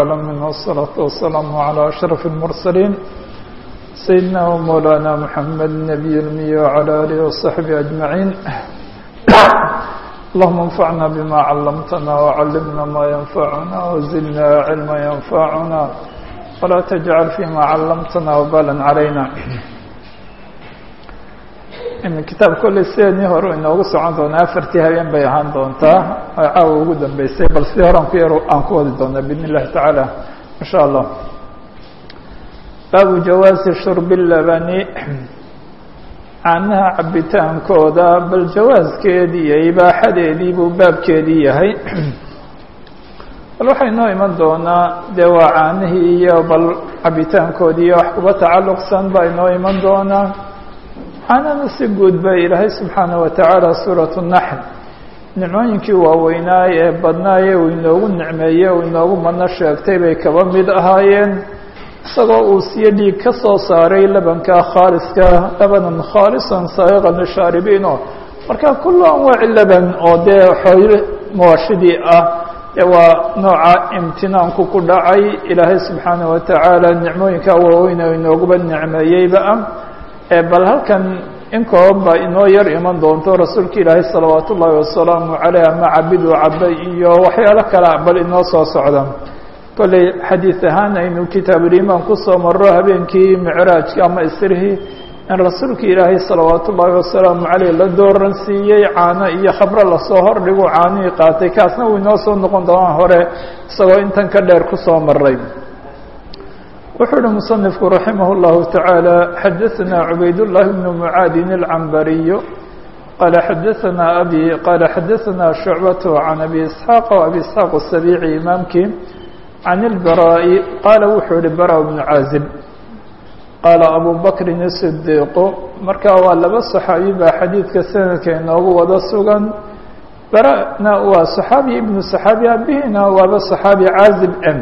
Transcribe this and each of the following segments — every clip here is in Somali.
العالمين والصلاة والسلام على أشرف المرسلين سيدنا ومولانا محمد النبي المي وعلى آله وصحبه أجمعين اللهم انفعنا بما علمتنا وعلمنا ما ينفعنا وزدنا علما ينفعنا ولا تجعل فيما علمتنا وبالا علينا kitaab kolley sideedii hore inoogu socon doonaa afartii habeen bay ahaan doontaa ay caawa ugu dambeysay bal sidii hore aan ku yar aan ku wadi doonaa bidn illahi tacaala in sha allah baabu jawaasi shurbi labani caanaha cabitaankooda bal jawaaskeedii iyo ibaaxadeedii buu baabkeedii yahay bal waxay noo iman doonaa dee waa caanihii iyo bal cabitaankoodii iyo wax kuba tacalluqsan baa inoo iman doonaa caanana si guud ba ilaahay subxaanaه wa tacaala suuraة الnaxl nicmooyinkii waaweynaa ee badnaaye uu inoogu nicmeeye uu inoogu madno sheegtay bay kaba mid ahaayeen isagoo uu siyo dhiig ka soo saaray labanka khaaliska labanan khaalisan saayiqan lishaaribiino marka kulu anwaaci laban oo dee xooyo moashidii ah ee waa nooca imtinaanku ku dhacay ilaahay subxaanaه wa tacaala nicmooyinka waaweyn oo inooguba nicmeeyeyba ah bal halkan in kooban baa inoo yar iman doonto rasuulka ilaahay salawaat ullaahi wasalaamu caleyh ama cabid u cabay iyo waxyaalo kale bal inoo soo socda kolley xadiid ahaan aynu kitaabulimaan kusoo maro habeenkii micraajka ama isrihii in rasuulka ilaahay salawaat ullaahi wasalaamu caleyh la dooran siiyey caano iyo khabro lasoo hordhigu caanihii qaatay kaasna uu inoo soo noqon doonaa hore isagoo intan ka dheer kusoo maray wuxuu uhi muصنifku raximah الlahu taعaalى xadaثna cubayd الlahi bn mucaadin الcambariyu qala xadaثna abi qala xadaثna shucbaة can abi isxaaq abi isxaaq الsabici imaamkii can اlbaraaءi qaala wuxuu ihi bara bnu caazib qaala abu bakrin الصdiiqu marka waa laba صaxaabi baa xadiidka sanadka inoogu wada sugan barana waa صaxaabi ibnu صaxaabi abihina waaba صaxaabi caazib m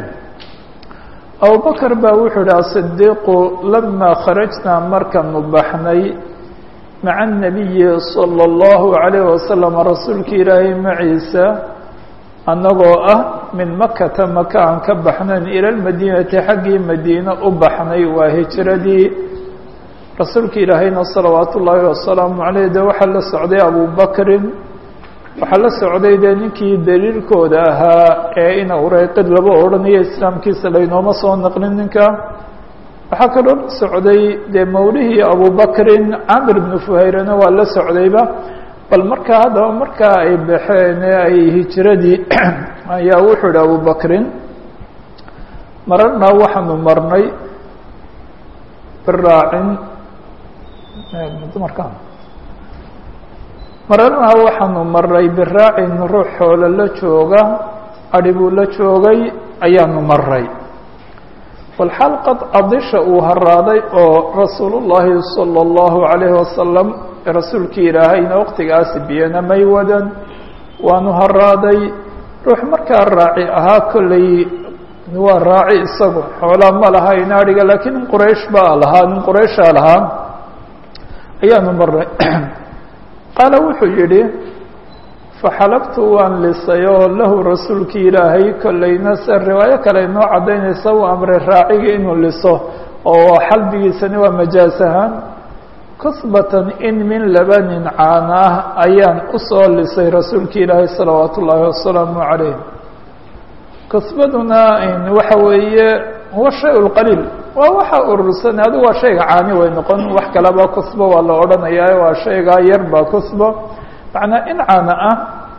abubakr baa wuxuu ihi asidiiqu lamaa kharajnaa markanu baxnay maca الnabiyi salى اllahu عalayh wasalam rasuulka ilaahay maciisa annagoo ah min makata maka aan ka baxnayn ila lmadiinati xaggii madiine u baxnay waa hijiradii rasuulka ilaahayna salawaat ullaahi wasalaamu عaleyh de waxaa la socday abubakrin waxaa la socday dee ninkii daliilkooda ahaa ee ina ureyqid laba odhanayo islaamkiisa laynooma soo naqlin ninka waxaa kaloo la socday dee mawlihii abubakrin camir bnu fuhayrena waa la socdayba bal markaa haddaba markaa ay baxeen ee ay hijiradii ayaa wuxuu ihi abubakrin mararnaa waxaanu marnay biraacin dumarka mararnaa waxaanu maray biraacin ruux xoolo la jooga adhi buu la joogay ayaanu maray walxaal qad cadisha uu haraaday oo rasuulullaahi sala allahu calayhi wasalam rasuulkii ilaahayna waqtigaasi biyana may wadan waanu haraaday ruux markaa raaci ahaa kolley waa raaci isagu xoolaa ma lahayn adhiga laakiin nin quraysh baa lahaa nin qurayshaa lahaa ayaanu maray qaala wuxuu yidhi faxalabtu waan lisay oo lahu rasuulkii ilaahay kollayna se riwaayo kale inoo caddaynaysa uu amray raaciga inuu liso oo xalbigiisani waa majaas ahaan kusbatan in min labanin caana ah ayaan usoo lisay rasuulkii ilaahay salawaat ullaahi wasalaamu calayh kusbaduna waxa weeye huwa shay lqaliil waa waxa urursan adigu waa shayga caani way noqon wax kaleba kusbo waa la odhanayaa waa shaygaa yar baa kusbo macnaa in caana ah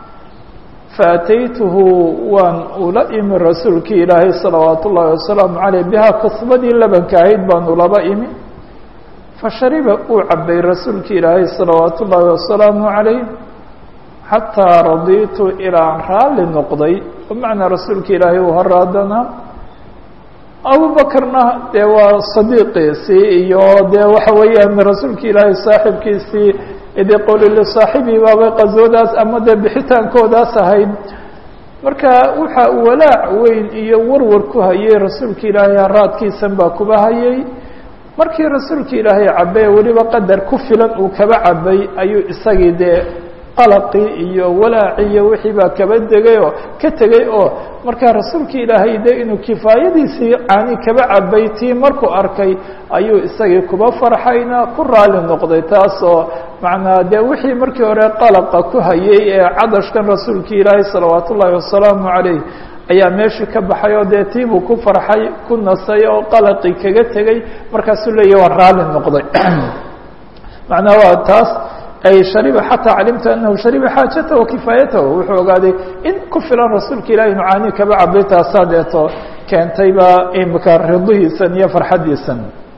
faataytuhu waan ula imi rasuulkii ilaahay salawaat ullaahi wasalaamu caleyh bihaa kusbadii labanka ahayd baan ulaba imi fashariba uu cabay rasuulkii ilaahay salawaat ullaahi wasalaamu calayh xataa radiitu ilaa aan raalli noqday bimacnaa rasuulka ilaahay uu horaadanaa abubakrna dee waa sadiiqiisii iyo dee waxa weeyaan rasuulka ilaahay saaxibkiisii idi qoli lisaaxibii baabay qaswadaas ama dee bixitaankoodaas ahayd marka waxa walaac weyn iyo warwar ku hayay rasuulka ilaahay haraadkiisan baa kuba hayay markii rasuulka ilaahay cabay weliba qadar ku filan uu kaba cabay ayuu isagii dee qalaqii iyo walaacii iyo wixii baa kaba degay oo ka tegey oo markaa rasuulka ilaahay de inuu kifaayadiisii caani kaba cabay tii markuu arkay ayuu isagii kuba farxayna ku raali noqday taasoo macnaa dee wixii markii hore qalaqa ku hayay ee cadashkan rasuulka ilaahay salawaat ullaahi wasalaamu calayh ayaa meeshii ka baxay oo dee tiibuu ku farxay ku nasay oo qalaqii kaga tegey markaasuu leeyahy waa raali noqday macnaa waa taas ay shariba xataa calimta anahu shariba xaajatahu wa kifaayatahu wuxuu ogaaday in ku filan rasuulka ilahi inu caani kaba cabay taasaa deeto keentayba imika ridihiisan iyo farxaddiisan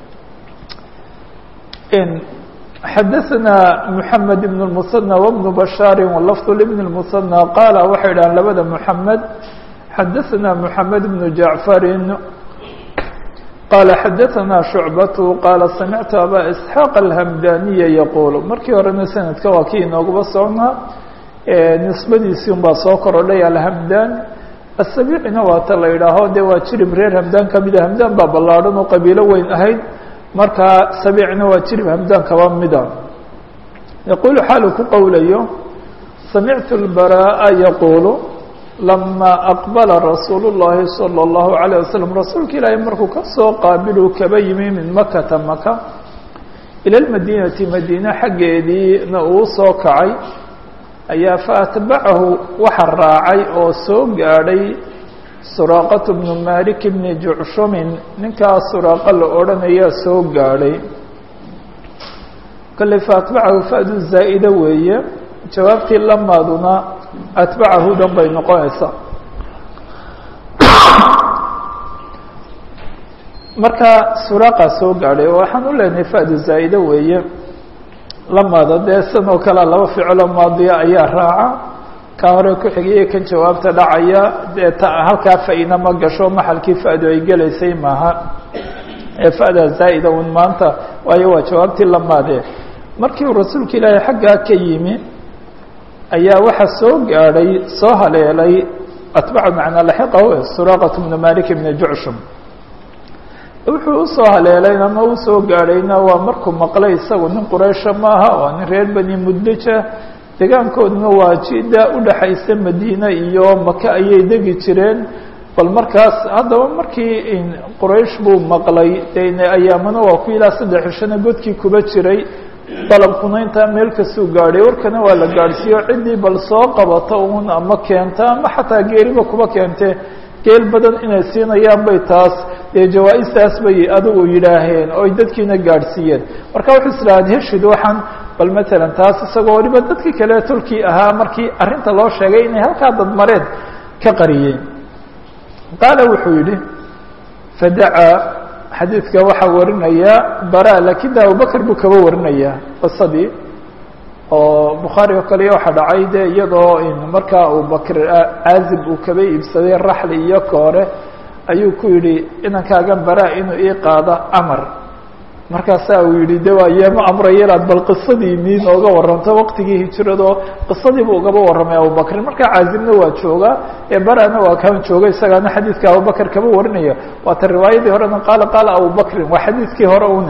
xadaثna mحamed بن المثنى وبن بشhاar wlفظ لبن المثنى qaala waxay dhahan labada mحamed xadaثna mحamed بن جaعفr qala xadaثna شhuعbaة qaala samictu abا isحاaq الhmdaniya yquul markii horena sanadka waa kii inooguba socnaa nisbadiisii un baa soo korodhay alhmdan aلsabicina waata la idhaaho de waa jirib reer hmdan kamida hmdan baa ballaadhan oo qabiilo weyn ahayd markaa sabicna waa jirib hamdan kaba mida yaquulu xaalu ku qowlayo samictu اlbaraaءa yaquulu lama aqbala rasuulu الlahi salى الlahu عalيه waslm rasuulka ilaahay markuu ka soo qaabiluu kaba yimi min makata maka ilى اmadinati madiine xaggeediina uu soo kacay ayaa faatbacahu waxa raacay oo soo gaadhay suraaqatu bnu malik bni jucshumin ninkaa suraaqa la odhanayaa soo gaadhay kolley fa atbacahu fadu zaa'ida weeye jawaabtii lamaaduna atbacahu dhan bay noqonaysaa marka suraaqa soo gaadhay oo waxaan u leenahay fadu zaa'ida weeye lamaada dee san oo kalea laba ficilo maadiya ayaa raaca ka hore ku xigaya kan jawaabta dhacaya dee ta halkaa fa-ina ma gasho maxalkii fa-du ay gelaysay maaha ee fa-daa zaa'ida un maanta waayo waa jawaabtii lamaade markii uu rasuulka ilaahay xaggaa ka yimi ayaa waxa soo gaadhay soo haleelay atbaca macnaa laxiqahu suraaqat bnu malik bni jucshum wuxuu usoo haleelayn ama usoo gaadhayna waa markuu maqlay isagu nin quraysha maaha waa nin reer bani mudlija degaankooduna waa jida udhaxaysa madiine iyo maka ayay degi jireen bal markaas haddaba markii quraysh buu maqlay dene ayaamana waa ku ilaa saddex cishana godkii kuba jiray dalabkuna intaa meel kasuu gaadhay warkana waa la gaadhsiiyo ciddii bal soo qabata uun ama keenta ama xataa geeriba kuba keente geel badan inay siinayaan bay taas dee jawaa-istaas bay adigu yidhaaheen oo ay dadkiina gaadhsiiyeen marka wuxuu islahaad heshid waxaan bal matalan taas isagoo waliba dadkii kale tolkii ahaa markii arrinta loo sheegay inay halkaa dadmareed ka qariyeen qaala wuxuu yidhi fadacaa xadiidka waxaa warinaya bara lakin de abubakr buu kaba warinaya qisadii oo bukhaari oo kale waxaa dhacay de iyadoo markaa abubakr caazib uu kaba iibsaday raxli iyo koore ayuu ku yidhi inankaagan bara inuu ii qaado amar markaasaa uu yihi de waa yeema amraya inaad bal qisadii nii nooga waranto waqtigii hijirado qisadiibu ugaba warramay abubakrin markaa caazibna waa joogaa ee barana waa kan jooga isagaana xadiidka abubakr kaba warinaya waata riwaayadii horena qaala qaala abubakrin waa xadiidkii hore une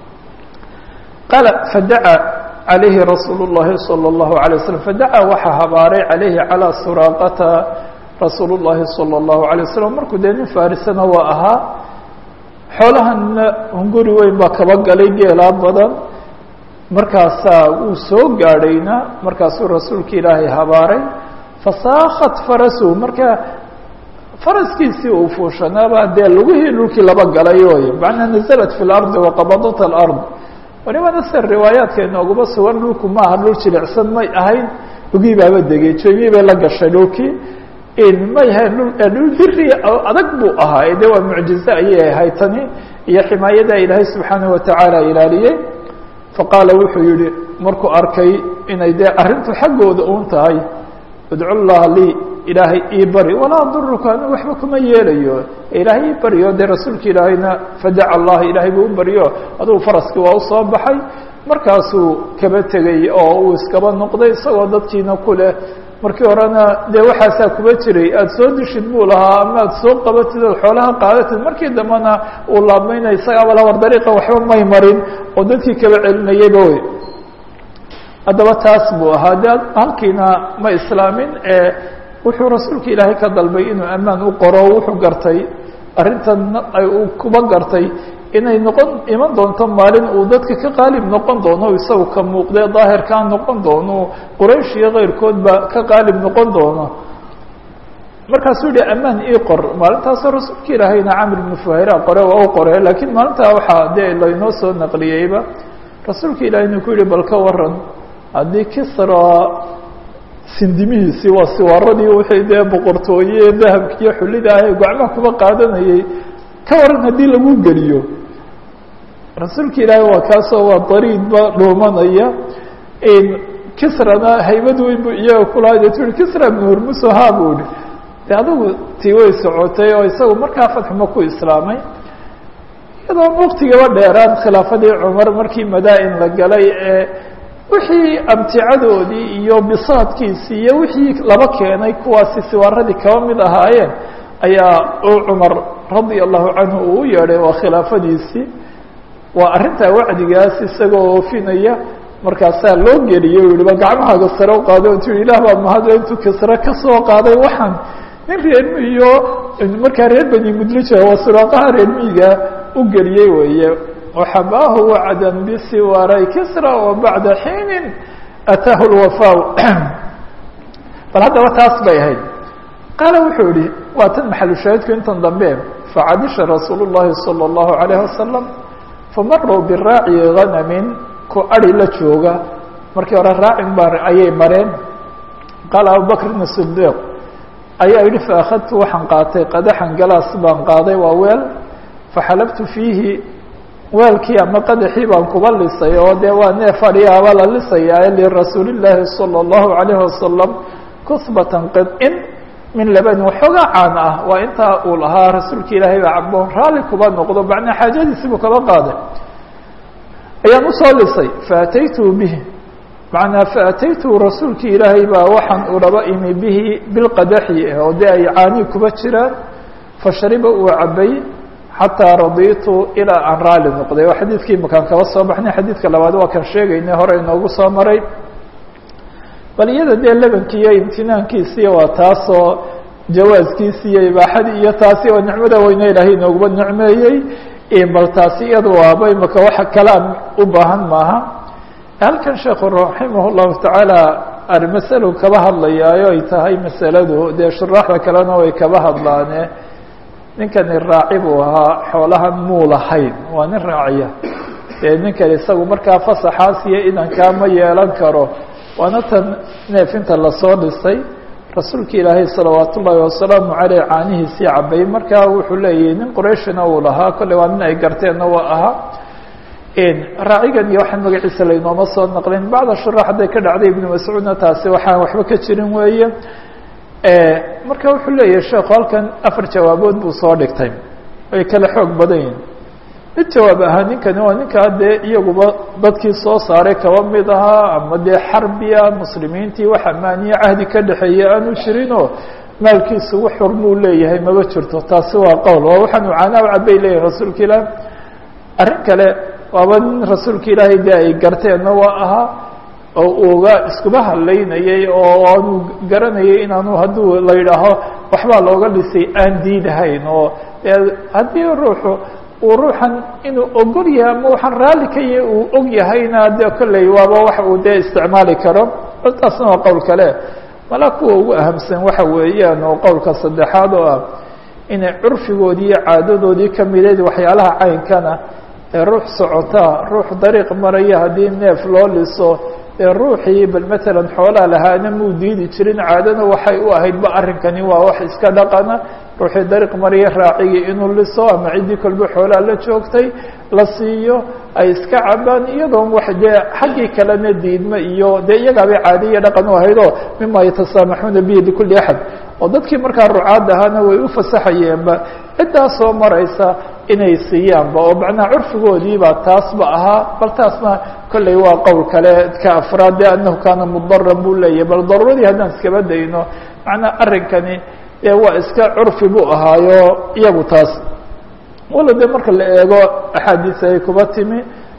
qaala fadaca calayhi rasuul الlahi salى الlahu عalيه waslm fadaca waxaa habaaray calayhi calىa suraaqata rasuul الlahi salى الlahu عalيه waslm markuu dee nin farisana waa ahaa xoolahanna hunguri weyn baa kaba galay geelaa badan markaasaa wuu soo gaadhayna markaasuu rasuulka ilaahay habaaray fasaakhat farasuhu marka faraskiisii uu fuushanaaba dee lugihii dhulkii laba galay oy macnaa nazalat fi lardi waqabadat alard walibana se riwaayaadka inooguma sugan dhulku maaha dhul jilicsan may ahayn lugihii baaba degay joomiyii bay la gashay dhulkii may ahayn dhul diri adag buu ahaa de waa mucjize ayay ahayd tani iyo ximaayada ilaahay subxaanaه watacaala ilaaliyey faqaala wuxuu yihi markuu arkay inay dee arrintu xaggooda un tahay idcu llaha lii ilaahay ii bari walaa aduruka anu waxba kuma yeelayo ilaahay ii baryo dee rasuulka ilaahayna fadaca allah ilaahay buu u baryo adugu faraskii waa usoo baxay markaasuu kaba tegay oo uu iskaba noqday isagoo dadkiina ku leh markii horena dee waxaasaa kuba jiray aada soo dishid buu lahaa ama aada soo qabatid ood xoolaha qaadatid markii dambena uu laabmayna isagaaba lawar dariiqa waxba may marin oo dadkii kaba celinayayba wey haddaba taas buu ahaa de halkiina ma islaamin ee wuxuu rasuulka ilaahay ka dalbay inuu ammaan u qoro wuxuu gartay arrintan uu kuba gartay inay noqon iman doonto maalin uu dadka ka qaalib noqon doono isagu ka muuqdee daahirkaa noqon doono quraysh iyo keyrkoodba ka qaalib noqon doono markaasuu yihi ammaan ii qor maalintaasoo rasuulka ilaahayna camr ibnu fuhayra qore waa u qore laakiin maalintaa waxaa dee laynoo soo naqliyeyba rasuulka ilahay inuu ku yihi bal ka waran haddii kisra sindimihiisii waa siwaaradii wixii dee boqortooye dahabka iyo xulida ah ee gacmaha kuba qaadanayay ka waran haddii lagu geliyo rasuulka ilaahay waa kaasoo waa dariidba dhuumanaya kisrana haybad weyn bu iyaga kulahayd tu i kisra bnu hormuso ha bu ihi de adigu tii way socotay oo isagu markaa fatxuma ku islaamay iyadoo waktigaba dheeraan khilaafadii cumar markii madaa-in la galay ee wixii amticadoodii iyo bisaadkiisii iyo wixii laba keenay kuwaasi siwaaradii kaba mid ahaayeen ayaa uu cumar radia allahu canhu uu u yeedhay waa khilaafadiisii waa arrintaa wacdigaas isagoo oofinaya markaasaa loo geliye u yihi ba gacmahaaga sare u qaaday o tu yihi ilah baa mahadle intuu kisre ka soo qaaday waxaan nin reermi iyo markaa reer bani mudlija waa suraaqaha reermiiga u geliyey weeye waxabaahu wacdan bisiwaaray kisra wa bacda xiinin ataahu lwafa bal haddaba taas bay ahayd qaala wuxuu yihi waa tan maxalushaahidku intan dambe facadisha rasuul llahi salى اllahu alayh wasalam famaruu biraaci ganamin ku ari la jooga markii hore raacin ba ayay mareen qaala abubakrin sidiiq ayaa yihi faakadtu waxaan qaatay qadaxan galaas baan qaaday waa weel faxalabtu fiihi weelkii ama qadaxii baan kuba lisay oo dee waa neef adhiyaaba la lisayaa lirasuuli llaahi salى اllahu alayhi wasalam kusbatan qidcin min labani waxoogaa caan ah waa intaa uu lahaa rasuulka ilaahay baa caboon raalli kuba noqdo macnaa xaajadiisi buu kaba qaaday ayaan usoo lisay faataytuu bihi macnaa faataytu rasuulki ilaahay baa waxaan uraba imi bihi bilqadaxi oo dee ay caanii kuba jiraan fashariba uu cabay xataa radiitu ilaa aan raali noqday oo xadiidkii makaan kaba soo baxnay xadiidka labaad waa kan sheegaynay hore inoogu soo maray bal iyada dee lebankii iyo imtinaankiisii waa taasoo jawaaskiisi iyo ibaaxadii iyo taasi oo nicmada weyne ilaahay inooguba nicmeeyey bal taasi iyada waaba imaka waxa kalaam u baahan maaha halkan sheekhu raximah llahu tacaala masalo kaba hadlayaayo ay tahay masaladu dee shuraaxda kalena way kaba hadlaane ninkani raaci buu ahaa xoolahan muu lahayn waa nin raaciya dee ninkan isagu markaa fasaxaas iyo idankaa ma yeelan karo waana tan neefinta lasoo dhisay rasuulka ilaahay salawaat ullaahi wasalaamu caleyh caanihiisii cabay markaa wuxuu leeyahay nin qurayshina uu lahaa kolley waa nin ay garteenna waa ahaa raacigan iyo waxaan magaciisa laynooma soo naqlin bacda shuraax hadday ka dhacday ibnu mascuudna taasi waxaan waxba ka jirin weeye marka wuxuu leeyahay sheekhu halkan afar jawaabood buu soo dhigtay ay kala xoog badan yihin mid jawaab ahaa ninkani waa ninkaa dee iyaguba dadkii soo saaray kaba mid ahaa ama dee xarbiya muslimiintii wax amaaniye cahdi ka dhexeeya aanu jirinoo maalkiisu wax xor buu leeyahay maba jirto taasi waa qowl waa waxaanu caanaa u cabay leeyahay rasuulka ilaah arrin kale waaba nin rasuulka ilaahay dee ay garteenna waa ahaa oo uga iskuba hadlaynayay oo aanu garanayay inaanu hadduu la yidhaaho waxbaa looga dhisay aan diidahayn oo haddii ruuxu uu ruuxan inuu ogol yahay ama waxaan raalli ka yahay uu og yahayna dee kolley waaba wax uu dee isticmaali karo taasna waa qowl kale mala kuwa ugu ahamsan waxa weeyaan oo qowlka saddexaad oo ah inay curfigoodii iyo caadadoodii ka mideed waxyaalaha caynkana ee ruux socotaa ruux dariiq maraya haddii neef loo liso ee ruuxii bal matalan xoolaa lahaana muu diidi jirin caadana waxay u ahaydba arrinkani waa wax iska dhaqana ruuxii dariiq maraya raacigii inuu liso ama ciddii kolba xoolaa la joogtay la siiyo ay iska cabaan iyadoon wax dee xaggii kalena diidma iyo dee iyagaabay caadiya dhaqan u ahaydoo mima yatasaamaxuuna bihi likulli axad oo dadkii markaa rucaad ahaana way u fasaxayeenba ciddaa soo maraysa inay siiyaanba oo macnaha curfigoodiibaa taasba ahaa bal taasna kolley waa qowl kale ka afraad de anahu kaana mudaran buu leeyahay bal daruuradii haddaan iskaba dayno macnaa arrinkani dee waa iska curfi buu ahaayo iyagu taas walo de marka la eego axaadiis ay kuba timi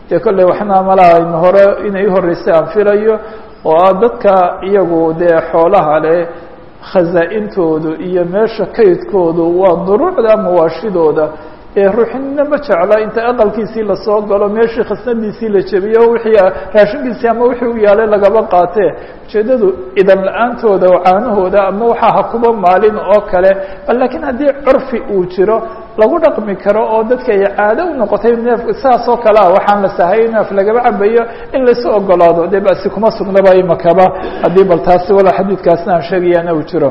dee kolley waxna malaha hore inay uhoreysay aan filayo oo ah dadka iyagu dee xoolaha leh khasaa-intoodu iyo meesha kaydkoodu waa duruucda mawaashidooda ee ruuxnina ma jecla inta aqalkiisii lasoo galo meeshii khasnadiisii la jebiyo wixii raashinkiisii ama wixii u yaalay lagaba qaatee ujeeddadu idan la-aantooda caanahooda ama waxaa ha kuba maalin oo kale laakiin haddii curfi uu jiro lagu dhaqmi karo oo dadka ay caado u noqotay neef saas oo kale ah waxaan la sahay neef lagaba cabayo in laysu ogolaado dee basi kuma sugnaba imakaba haddii bal taasi wala xadiidkaasna aan sheegayaana uu jiro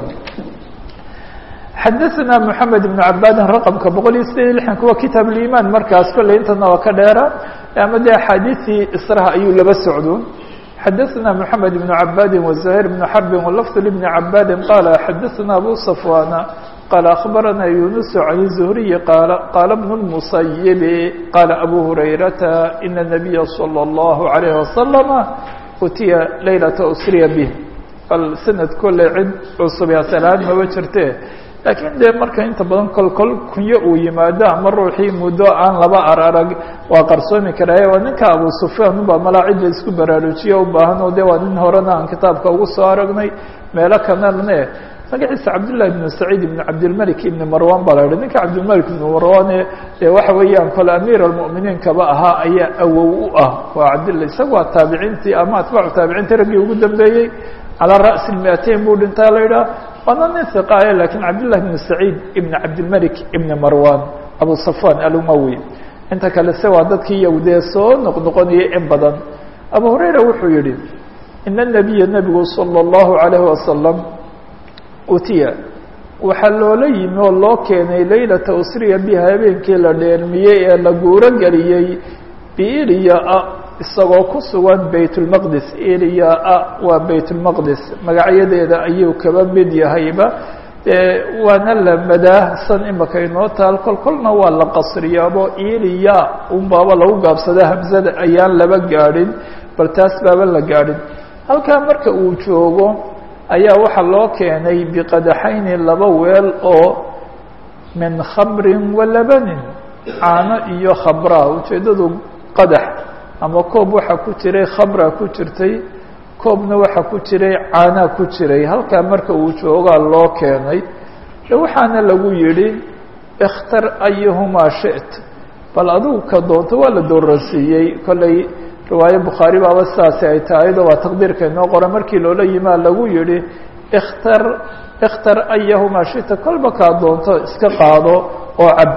xadaثna mحamed بن cabadin raqمka boqol iyo sideed iyo lixan kuwa kitaab اiman markaas kolley intana waa ka dheera ama de axaadiثii israha ayuu laba socdo xadaثna mحamed بن cabadi وزahيr بن xrbi wlfظ لبn cabadi qala xadaثna abu صfwana qala aخbarana yunus عan الزhriyi qal qala بن الmuصayب qala abu hurayrata ina النabiya slى الlaه عalيه وasلم utiya laylaةa usriya bه bal sanad kolley cid cusub asalaad maba jirte laakiin dee marka inta badan kol kol kunyo uu yimaado ama ruuxii muddo aan laba ar arag waa qarsoomi karaaye waa ninka abu sufyaan unbaa malaa cidda isku baraarujiyo u baahan oo de waa nin horena aan kitaabka ugu soo aragnay meelo kanalne magaciisa cabdullahi ibnu saciid ibnu cabdilmalik ibni marwan baa la yihi ninka cabdilmalik ibnu marwane dee waxa weeyaan kole amiir almu'miniin kaba ahaa ayaa awow u ah waa cabdilla isaga waa taabiciintii ama atbaacu taabiciintii raggii ugu dambeeyey calaa ra'si lmiateyn buu dhintaa la yidhaha waana nin hiqaaye lakiin cabdillah ibn saciid ibn cabdilmalik ibni marwan abu safwan alumawi inta kale se waa dadkii iyagu dee soo noqnoqonayay in badan abu hurayra wuxuu yihi ina nabiya nebigu salى اllahu alayhi wasalam utiya waxaa loola yimi oo loo keenay laylata usriya biha habeenkii la dheelmiyey ee la guuro geliyey biiliyaa isagoo ku sugan baytulmaqdis iliyaa waa baytulmaqdis magacyadeeda ayuu kaba mid yahayba waana la madaahsan imaka inoo taal kol kolna waa la qasriyaabo iliya unbaaba lagu gaabsada hamzada ayaan laba gaadhin bal taas baaba la gaadhin halkaa marka uu joogo ayaa waxaa loo keenay biqadaxayni laba weel oo min khamrin wa labanin caano iyo khabraa ujeeddadu qadax ama koob waxaa ku jiray khamra ku jirtay koobna waxaa ku jiray caanaa ku jiray halkaa marka uu joogaa loo keenay de waxaana lagu yidhi ikhtar ayuhumaa shi't bal adigu ka doonto waa la dooransiiyey kollay riwaayo bukhaari baaba sidaasi ay tahay do waa taqdiirka inoo qora markii loola yimaa lagu yihi ikhtar ikhtar ayahumaa shita kolba kaa doonto iska qaado oo cab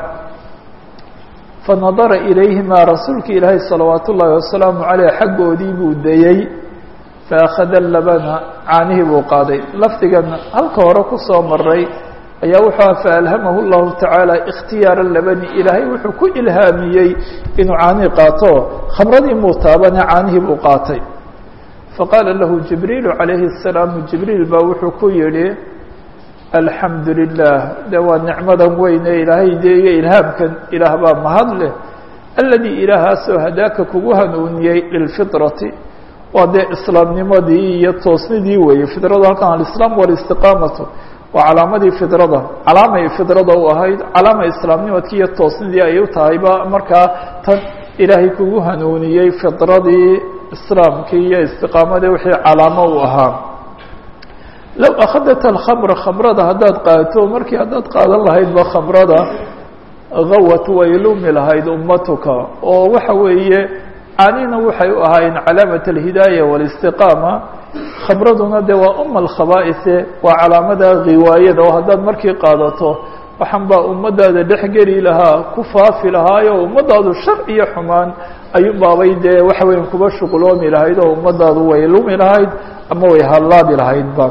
fanadara ilayhimaa rasuulka ilaahay salawaat ullaahi wasalaamu caleyh xaggoodii buu dayey faakhada labana caanihii buu qaaday lafdigan halka hore kusoo maray ayaa wuxuu aha faalhamahu llahu tacaala ikhtiyaara labani ilaahay wuxuu ku ilhaamiyey inuu caanihii qaato khamradii muu taabane caanihii buu qaatay faqaala lahu jibriilu calayhi الsalaamu jibriil baa wuxuu ku yihi alxamdu lilah de waa nicmadan weyne ilaahay dee iyo ilhaamkan ilaah baa mahad leh aladii ilaahaasoo hadaaka kugu hanuuniyey lilfitrati waa dee islaamnimadii iyo toosnidii weeye fidradu halkan alislaam walistiqaamatu waa calaamadii fidrada calaamay fidrada u ahayd calaama islaamnimadkii iyo toosnidii ay u tahayba markaa tan ilaahay kugu hanuuniyey fidradii islaamkii iyo istiqaamadii wixii calaamo u ahaa low akhadat alkhamra khamrada haddaad qaato markii haddaad qaadan lahaydba khamrada gawat way lumi lahayd ummatuka oo waxa weeye caanina waxay u ahaayeen calaamat alhidaaya walistiqaama khamraduna de waa uma alkhaba'ise waa calaamada ghiwaayada oo haddaad markii qaadato waxaan baa ummadaada dhex geli lahaa ku faafi lahaayo ummadaadu shar iyo xumaan ayuunbaabay dee waxa weya kuba shuquloomi lahayd oo ummadaadu way lumi lahayd ama way hallaabi lahaydba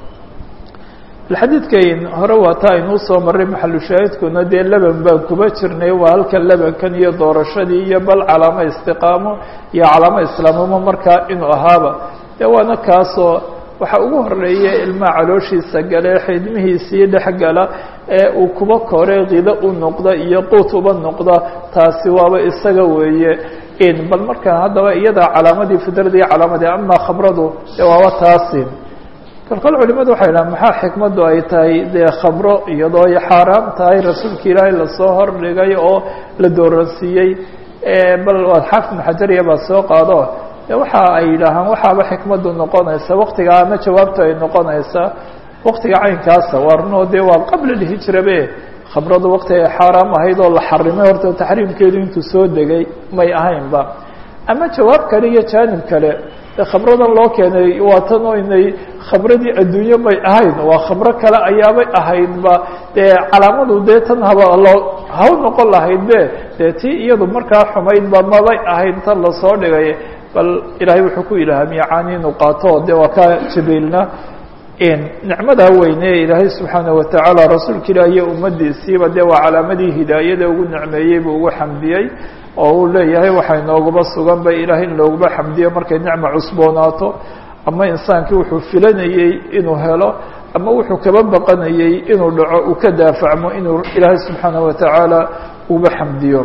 xadiidkan hore waa taa aynuu soo maray maxalushaahidkuna dee leban baan kuba jirnay waa halka lebankan iyo doorashadii iyo bal calaamo istiqaamo iyo calaamo islaamnimo markaa inuu ahaaba dee waana kaasoo waxaa ugu horeeya ilmaha calooshiisa gale xidmihiisii dhexgala ee uu kuba kore kido u noqda iyo quut uba noqda taasi waaba isaga weeye in bal markaa haddaba iyada calaamadii fidradii calaamadii ama khamradu dee waaba taasi kolkol culimadu waxay dhahan maxaa xikmaddu ay tahay dee khamro iyadoo ay xaaraam tahay rasuulka ilaahay lasoo hordhigay oo la dooransiiyey bal waad xaafid ibn xajariya baad soo qaado de waxa ay yidhaahaan waxaaba xikmadu noqonaysa waktiga ama jawaabtu ay noqonaysaa waktiga caynkaasa waa runoo dee waa qabla lhijrabe khamradu wakti ay xaaraam ahayd oo la xarimay horta taxriimkeedu intuu soo degay may ahaynba ama jawaab kale iyo jaanib kale de khamradan loo keenay waa tan oo inay khamradii adduunye may ahayn waa khamro kale ayaabay ahaydba dee calaamadu dee tan haba loo haw noqon lahayd be dee tii iyadu markaa xumaydba mabay ahayd tan lasoo dhigay bal ilaahay wuxuu ku ilhaamiye caani inuu qaato de waa ka jibriilna nicmadaa weyne ilaahay subxaanaه watacaala rasuulka ilah iyo ummadiisiiba dee waa calaamadii hidaayada ugu nicmeeyey buu ugu xamdiyey oo uu leeyahay waxaa inoogaba sugan ba ilahay in looguma xamdiyo markay nicma cusboonaato ama insaankii wuxuu filanayey inuu helo ama wuxuu kaba baqanayey inuu dhaco uu ka daafacmo inuu ilaahay subxaanaه watacaala uba xamdiyo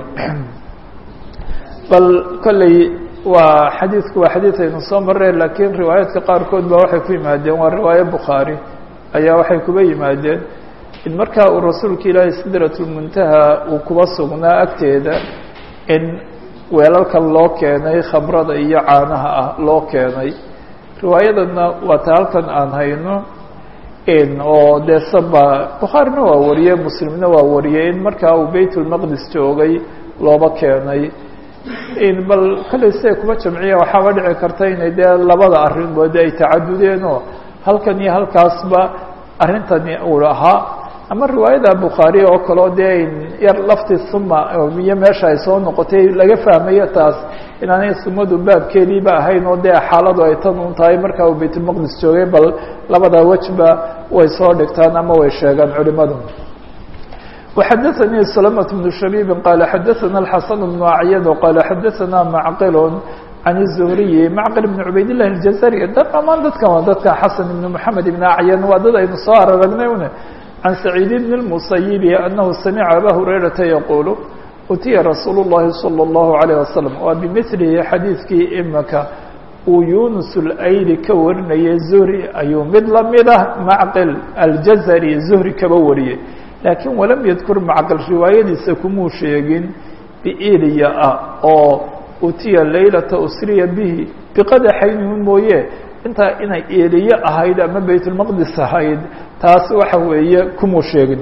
bal kolley waa xadiidku waa xadiid aynu soo marre lakiin riwaayaadka qaarkood ba waxay ku yimaadeen waa riwaaye bukhaari ayaa waxay kuba yimaadeen in markaa uu rasuulka ilaahay sidratulmuntaha uu kuba sugnaa agteeda in weelalka loo keenay khamrada iyo caanaha ah loo keenay riwaayadana waa ta halkan aan hayno oo dee saba bukhaarina waa wariyey muslimna waa wariyey in markaa uu baytulmaqdis joogay looba keenay bal kollay siday kuma jamciya waxaaba dhici karta inay dee labada arrinbood ay tacadudeen oo halkan iyo halkaasba arrintani uu ahaa ama riwaayada bukhaari oo kaleo dee yar lafti suma iyo meesha ay soo noqotay laga fahmayo taas inaanay sumadu baabkeediiba ahayn oo dee xaaladu ay tan un tahay markaa uu baytulmaqdis joogay bal labada wejba way soo dhigtaan ama way sheegaan culimadu وxdثnي سلمة بن شhبيب qال xdثna الحسن بن أعyد qال xdثna معqل عن الزهري معqل بن عubayd اللh الجزري dhamaan dadkan waa dadka xسن بن محمد بن أعyن waa dad aynu soo araragnay un عن سعيد بن المسيب أنه سمع أbا هريرةa يقuل utiya رasuuل اللhi صلى الله عليه وسلم waa بمثلhi xadيiثkii imika uu يuنس الأyli ka warinayay زهري ayuu mid lamid ah معqل الجزري زهري kaba wariyey laakiin walam yadkur macqal riwaayadiisa kumuu sheegin biiliya ah oo utiya laylata usriya bihi biqadaxaynin mooye intaa inay eliye ahayd ama baytulmaqdis ahayd taas waxa weeye kumuu sheegin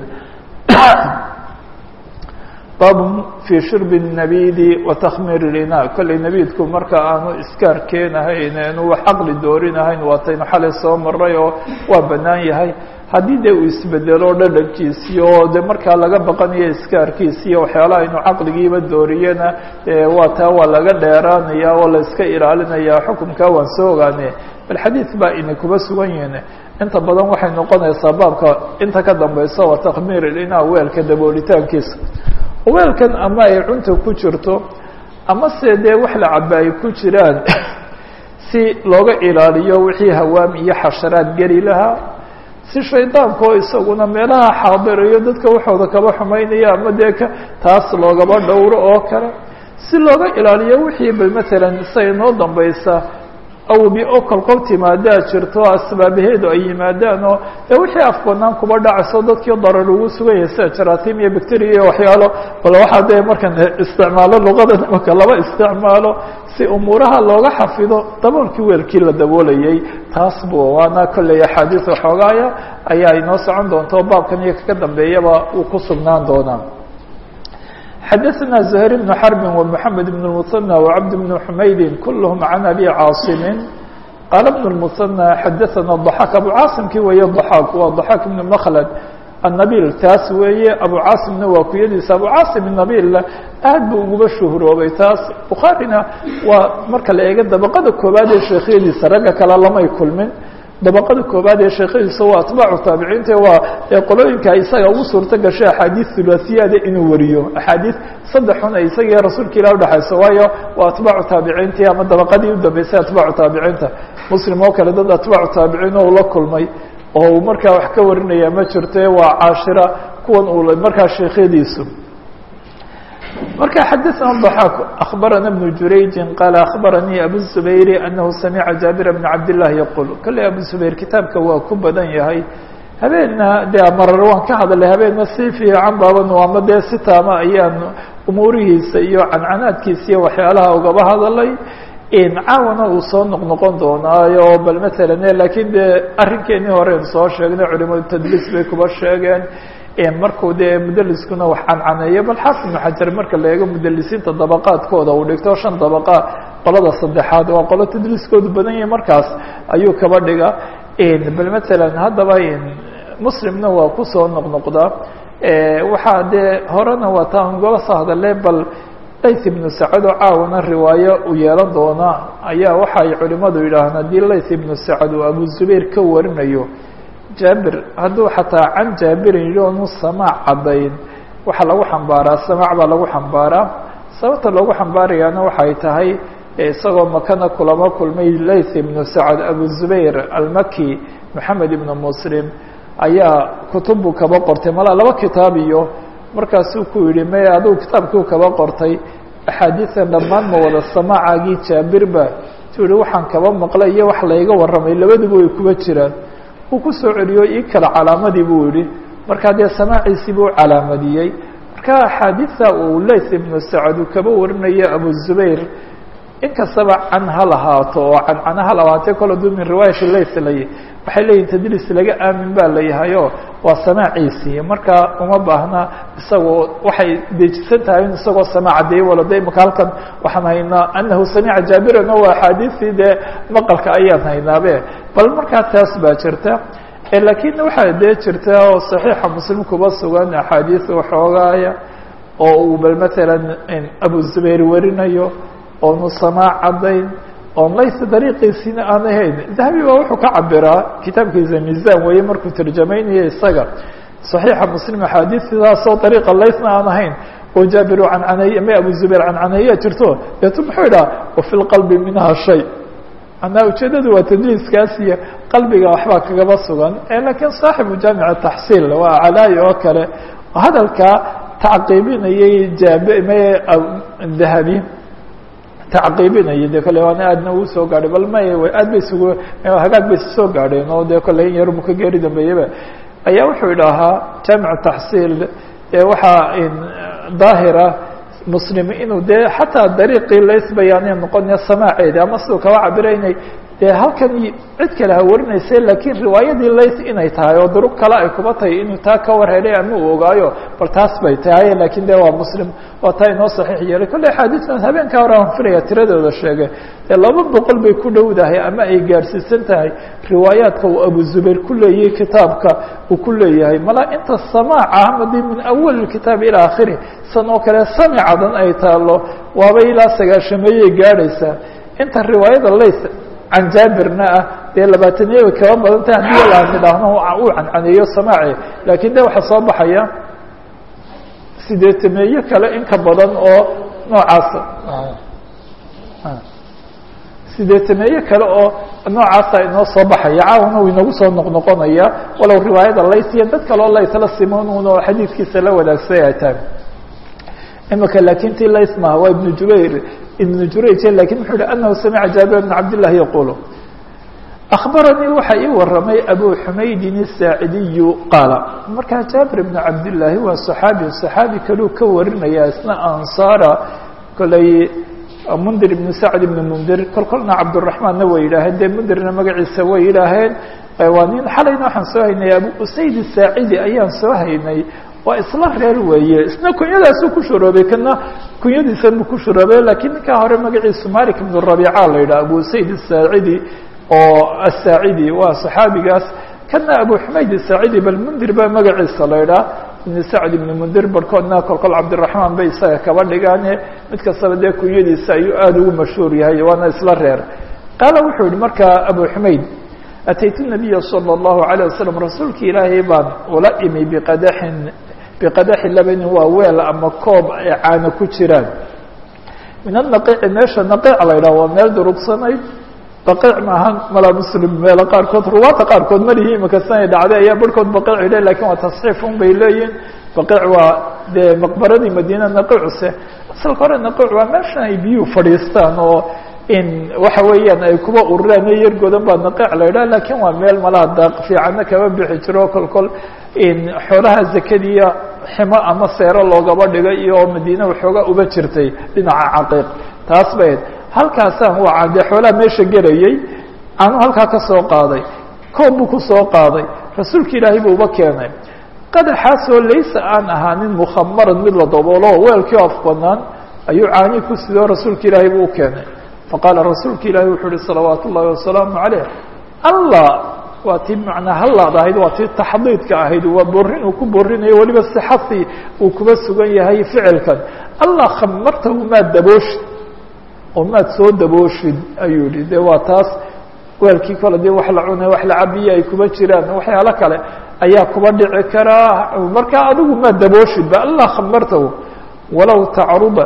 baab fii shurbi الnabidi wa takhmiir اlina kollay nabiidku marka aanu iskaar keenahayn anu wax caqli doorinahayn waataynu xalay soo maray oo waa bannaan yahay haddii dee uu isbedelo dhadhankiisii oo de markaa laga baqanayo iskaarkiisiiyo waxyaalaha aynu caqligiiba dooriyena waa taa waa laga dheeraanaya oo la iska ilaalinaya xukunkaa waan soo ogaane bal xadiid baa ina kuba sugan yihin inta badan waxay noqonaysaa baabka inta ka dambeysa waa takhmiir ilina weelka daboolitaankiisa weelkan ama ay cunta ku jirto ama se dee wax la caba ay ku jiraan si looga ilaaliyo wixii hawaam iyo xasharaad geli lahaa si shaydaanka oo isaguna meelaha xaadirayo dadka waxooda kaba xumaynaya ama dee ka taas loogaba dhowro oo kale si looga ilaaliyo wixii ba matalan say noo dambaysa awbi oo kolkol timaadaa jirto asbaabaheedu ay yimaadaan oo dee wixii afbanaan kuba dhacayso dadkii darar ugu sugan yahay sida jaratim iyo bacteria iyo waxyaalo bal waxaa dee markan isticmaalo luqada nimanka laba isticmaalo si umuuraha looga xafido daboolkii weelkii la daboolayay taas bu waana kolley axaadiis waxoogaaya ayaa inoo socon doonta oo baabkan iyo kaka dambeeyaba uu ku sugnaan doonaa xadaثna زهير بن حرب ومحمد بن المثنى وعبد بن حمyد كلهم عن أbي cاaصم qال بن المثنى xadaثna الضحاك أبو cاaصمkii weeye ضحاك waa ضحاك بن مkلد النبيل taas weeye أبو cاaصمna waa kuyadiisa أبو cاaصم النبيل aad buu uguba shuهroobay taas بخaarيna waa marka la eego dabqada koobaad ee sheekhyadiisa ragga kale lamay kulmin dabaqada koobaad ee sheekhadiisa waa atbaacu taabiciinta waa qolooyinka isaga ugu suurto gashay axaadiis hulasiyaada inuu wariyo axaadiis saddexun ay isagii rasuulka ilah udhexayso waayo waa atbaacu taabiciintii ama dabaqadii u dambeysay atbaacu taabiciinta muslim oo kale dad atbaacu taabiciin oo ula kulmay oo uu markaa wax ka warinaya ma jirto waa caashira kuwan uu markaa sheekhyadiisu marka xadaثna الضحاك أخbarana بن jurayji qال أخbaranii abu الزubayr أnahu samica jaaبir بن cabd لlah yqul kale abu زubayr kitaabka waa ku badan yahay habeenna dee marar waan ka hadalay habeenna si fiican baabanu ama dee si taama ayaan umuurihiisa iyo cancanaadkiisa iyo waxyaalaha ugaba hadalay caawana uu soo noqnoqon doonaayo bal matalan laakiin dee arrinkeenii horean soo sheegnay culimadu tadliis bay kuba sheegeen markuu dee mudeliskuna wax cancaneeyo bal xaafid ibnu xajar marka la eego mudalisiinta dabaqaadkooda uu dhigto shan dabaqa qolada saddexaad waa qolo tadliiskoodu badan yahay markaas ayuu kaba dhiga bal matalan haddaba muslimna waa kusoo noqnoqdaa waxaa dee horena waa taan gola soo hadale bal layth ibnu sacad oo caawana riwaayo u yeelan doona ayaa waxa ay culimadu yidhaahaan haddii layth ibnu sacad uu abu zubayr ka warinayo jaabir hadduu xataa can jaabirin yidhi onu samaac caddayn waxaa lagu xambaaraa samaac baa lagu xambaaraa sababta loogu xambaarayaana waxay tahay isagoo makana kulamo kulmay layth ibnu sacad abu zubayr almaki moxamed ibnu muslim ayaa kutubbu kaba qortay malaa laba kitaab iyo markaasuu ku yidhi may adugu kitaabkiu kaba qortay axaadiidan dhammaan ma wada samaacagii jaabirba tu yihi waxaan kaba maqlay iyo wax layga warramay labaduba way kuba jiraan uu ku soo celiyo ii kale calaamadii buu yihi markaa dee samaaciisii buu calaamadiyey marka axaadiida uu layth ibnu sacad uu kaba warinayo abu zubayr inkastaba can ha lahaato oo cancana ha lahaatee kol aduu min riwaayati layth lay waxay leeyihin tadliis laga aamin baa layahayo waa samaaciisii marka uma baahna isagoo waxay dejisan tahay in isagoo samaac cadeeye walada imaka halkan waxaan haynaa anahu samica jaabiran o axaadiistii dee maqalka ayaan haynaabe bal markaa taas baa jirta laakiin waxaa dee jirta oo saxiixa muslim kuba sugan axaadiis waxoogaaya oo uu bal matalan abu zubayr warinayo oonu samaac caddayn oon lays dariiqiisina aan ahayn dahabi baa wuxuu ka cabiraa kitaabkiisa miisaan weeye markuu tarjamaynayo isaga صaxiixa muslim axaadiidaasoo dariiqa laysna aan ahayn oo jaabiru cancaneeye ma abu zubayr cancaneeya jirto deetu muxuu idhaha wafi lqalbi minha shay manaa ujeedadu waa tadliiskaas iyo qalbiga waxbaa kagaba sugan lakiin saaxibu jaamic taxsiil waa calaayi oo kale hadalkaa tacqiibinayay jaab dahabi tacqiibinaya de kole waana aadna uu soo gaadhay bal may aad bay isugu hagaag bay soo gaadheen oo de kole in yarmu ka geeri dambeeyaba ayaa wuxuu idhaahaa jaamic taxsiil waxaa daahira muslim inuu dee xataa dariiqii laysbayaanay noqonaya samaaceedi ama siduu kaba cabiraynay dee halkan cid kale ha warinaysa laakiin riwaayadii lays inay tahay oo duruq kale ay kuba tahay inuu taa ka war helay ama uu ogaayo bal taas bay tahay lakiin de waa muslim waa taa inoo saxiix yeelay kolley axaadiistan habeenkaa hore aan filaya tiradooda sheegay dee laba boqol bay ku dhowdahay ama ay gaadhsiisan tahay riwaayaadka uu abu zubayr ku leeyahay kitaabka uu ku leeyahay mala inta samaaca hamadii min awal kitaab ilaa akhiri san oo kale samicadan ay taalo waaba ilaa sagaashameeyey gaadhaysaa inta riwaayada lays can jaabirna ah dee labaataniya way kaba badan tahay haddii la nidhaahno uu cancaneeyo samaaci laakiin de waxaa soo baxaya sideetameeye kale in ka badan oo noocaasa sideetameeye kale oo noocaasa inoo soo baxaya caawana uu inagu soo noqnoqonaya walow riwaayada lays iyo dad kaleo laysla simon un oo xadiidkiisa la wadaagsan ay tahay imika laakiin ti lays maha waa ibnu jubayr ibnu jurayj lakin wuxuu yihi anahu samica jaabir bn cabdillahi yaqulu akhbaranii waxaa ii waramay abu xumaydin الsaacidiyu qaala markaa jaabir ibn cabdillaahi waa صaxaabi صaxaabi kaluu ka warinaya isna ansaara koley mundir ibn sacd ibn mundir kol kolna cabdالraحmaanna way yidhaaheen dee mundirna magaciisa way yidhaaheen waa nin xalayna waxaan soo haynay abu usayd الsaacidi ayaan soo haynay waa isla reer weeye isna kunyadaasuu ku shuroobay kana kunyadiisan buu ku shuroobay lakiin ninkaa hore magaciisu malik ibn rabica la yidhaha abu sayd asaacidi oo asaacidi waa saxaabigaas kana abu xumayd asaacidi bal mundir baa magaciisa la yidhaha ibn sacd ibn mundir barhkoodna kolkol cabdiraxmaan bay isaga kaba dhigaane mid kastaba dee kunyadiisa ayuu aada ugu mashhuur yahay waana isla reer qaala wuxuu yihi markaa abu xumayd ataytu nabiya salى اllahu عalيه wasalam rasuulki ilaahay baan ula imi biqadaxin biqadaxi labanin waa weel ama koob ay caano ku jiraan min anaqiici meesha naqiic la yidhaha waa meel durugsanayd baqiic maaha malaa muslim meelo qaarkood ruwaata qaarkood malihi imika sanay dhacday ayaa barhkood baqiic yidha lakin waa tasxiif un bay leeyihin baqiic waa dee maqbaradii madiina naqiicuse asalka hore naqiic waa meeshan ay biyuhu fadhiistaan oo in waxa weeyaan ay kuba ururaan iyo yargoodan baa naqiic la yidhah lakin waa meel malaha daaq fiicanna kama bixi jiro kol kol in xoolaha zakadiya ximo ama seero loogaba dhigay iyo madiine waxoogaa uba jirtay dhinaca caqiiq taas bayd halkaasaan waa dee xoolaha meesha gelayay anu halkaa ka soo qaaday koob buu ku soo qaaday rasuulka ilaahay buu uba keenay qadaxaasoo laysa aan ahaanin mukhamaran mid la daboolo weelkii af banaan ayuu caani ku sidoo rasuulka ilaahay buu u keenay faqaala rasuulka ilaahi wuxuu uhi salawaat ullahi wasalaamu calayh allah waa tii macnaa hallaad ahayd waa tii taxdiidka ahayd waa borin uu ku borinayo weliba sixasi uu kuba sugan yahay ficilkan allah khamartahu maad dabooshid oo maad soo dabooshid ayuu yihi de waa taas weelkii kole dee wax la cunay wax la cabiye ay kuba jiraan waxyaalo kale ayaa kuba dhici karaa marka adigu maad dabooshidba allah khamartahu walow tacruba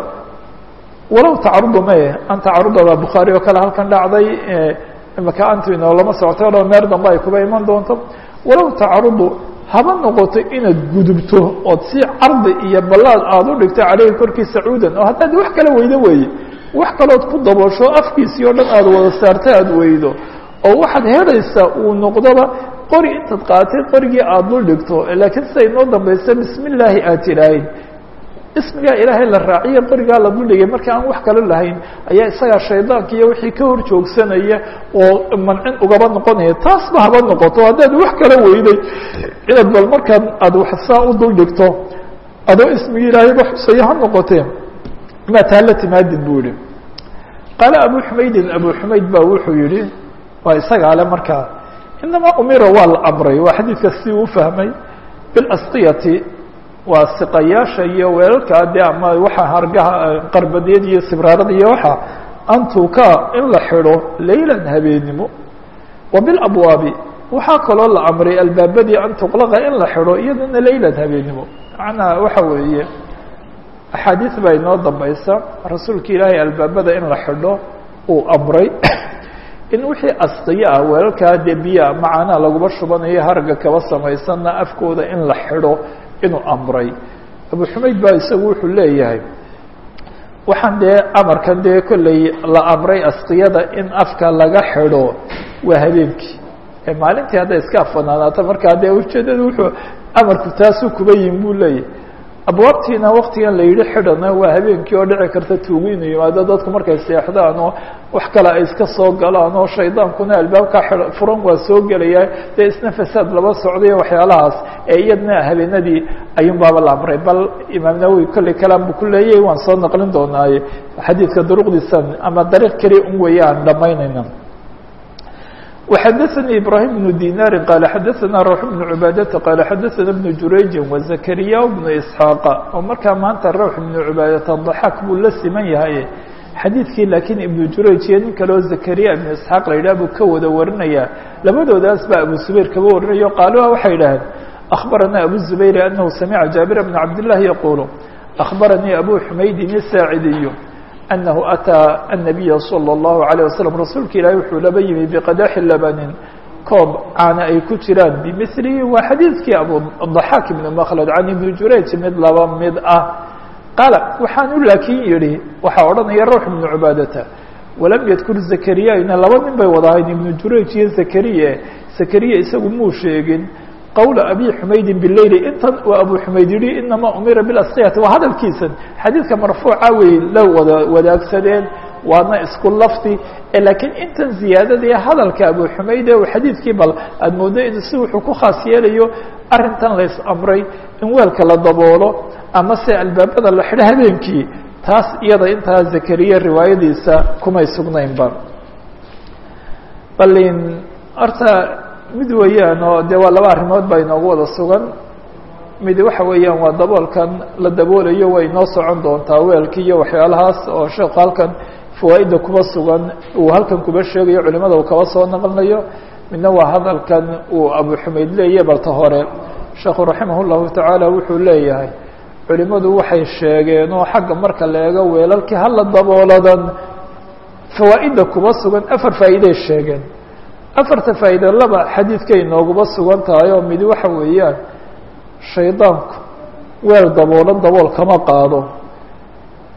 walow tacruba maye an tacruba baa bukhaari oo kale halkan dhacday imaka antino lama socoto o meer dambe ay kuba iman doonto walow tacrudu haba noqoto inaad gudubto ood si cardi iyo ballaad aada u dhigto caleyhi korkiisa cuudan oo haddaad wax kala weydo weeye wax kalood ku daboosho afkiisii oo dhan aada wada saarta aada weydo oo waxaad helaysaa uu noqdoba qori intaad qaatay qorigii aada dul dhigto laakiin siday noo dambaysa bismi illaahi aad tidhaahayd ismigaa ilaahay la raaciye qorigaa la duldhigay marka aan wax kalo lahayn ayaa isagaa shaydaanka iyo wixii ka hor joogsanaya oo mancin ugaba noqonaya taasba haba noqoto haddaad wax kala weyday inaad bal markaan aada wax saa u dul dhigto adoo ismigii ilaahayba xusaya ha noqotee maa taa la timaadid buu yihi qaala abu xumaydin abu xumayd baa wuxuu yihi waa isagaa le markaa inamaa umira waa la amray waa xadiidka si uu fahmay bilasqiyati waa siqayaasha iyo weelalkaa dee ama waxa hargaha qarbadeed iyo sibraarada iyo waxa antuka in la xidho laylan habeenimo wa bilabwaabi waxaa kaloo la amray albaabadii an tuqlaqa in la xidho iyadana laylan habeenimo macnaha waxa weeye axaadiis baa inoo dambaysa rasuulka ilaahay albaabada in la xidho uu amray in wixii asqiyo ah weelalkaa dee biyaa macaanaa laguma shubanayo harga kaba samaysanna afkooda in la xidho inuu amray abu xumayd baa isagu wuxuu leeyahay waxaan dee amarkan dee kolley la amray asqiyada in afka laga xidho waa habeenkii maalintii hadday iska afanaanaato markaa dee ujeedada wuxuu amarku taasuu kuba yihin buu leeyahay abwaabtiina waktigan la yidhi xidhana waa habeenkii oo dhici karta tuugu inuu yimaado dadku markay seexdaan oo wax kale ay iska soo galaan oo shaydaankuna albaabka furan waa soo gelaya dee isna fasaad laba socday waxyaalahaas ee iyadna habeenadii ayuun baaba la amray bal imaam nawowi kolley kalaam buu ku leeyahy waan soo naqlin doonaaye xadiidka duruqdiisan ama dariiq keliya un weeye aan dhamaynayna وxdثnي إبراهيم بن ديناr qال xdثna روح بن عباadة qال xdثna بن جurayج وزكريا بن إسحاaq oo markaa maanta روح بن عباadة ضحاk buu la siman yahay xadiidkii lakiin iبن jurayج iyo nin kaleo زكريا بن إسحاaq la yidhah buu ka wada warinaya labadoodaas baa abu زbayr kaba warinayo qaaluha waxay idhaheen أخبرnا أبو الزبير أنه سمع جابر بن عبد الله يقول أخبرني أبو حmaydin الساaعدي أنه أtىa النبي صلى الله عليه وسلم rasuulka ilahi wuxuu laba yimi بqadaxi labanin koob caana ay ku jiraan bmثlihi waa xadiidkii abuضaxaak بن mkلد can iبn jurayج mid laba mid ah qaala waxaanu laakin yihi waxaa odhanaya rawx بن عubaadata walam ydkur زakriyana laba nin bay wadahayn iبn jurayج iyo زakriye زakriya isagu muu sheegin qwl abi xumaydin bileyli intan waa abu xumayd yihi inamaa umira bilasqiyati waa hadalkiisan xadiidka marfuuca wey la wada wadaagsadeen waana isku lafdi lakiin intan ziyaadadii hadalka abu xumayd ee xadiidkii bal aad moodo in si wuxuu ku khaas yeelayo arintan lays amray in weelka la daboolo ama se albaabada la xidho habeenkii taas iyada intaa zakariya riwaayadiisa kumay sugnaynba balin horta mid weeyaan oo dee waa laba arrimood baa inoogu wada sugan mid waxa weeyaan waa daboolkan la daboolayo way inoo socon doontaa weelkii iyo waxyaalahaas oo sheekhu halkan fawaaidda kuba sugan uu halkan kuba sheegayo culimada uu kaba soo naqlinayo midna waa hadalkan uu abu xumayd leeyahy balta hore sheekhu raximah llahu tacaala wuxuu leeyahay culimadu waxay sheegeen oo xagga marka la eego weelalkii hala dabooladan fawaaidda kuba sugan afar faa'iiday sheegeen afarta faa'iida laba xadiidkay nooguba sugan tahay oo midi waxa weeyaan shaydaanku weel daboolan dabool kama qaado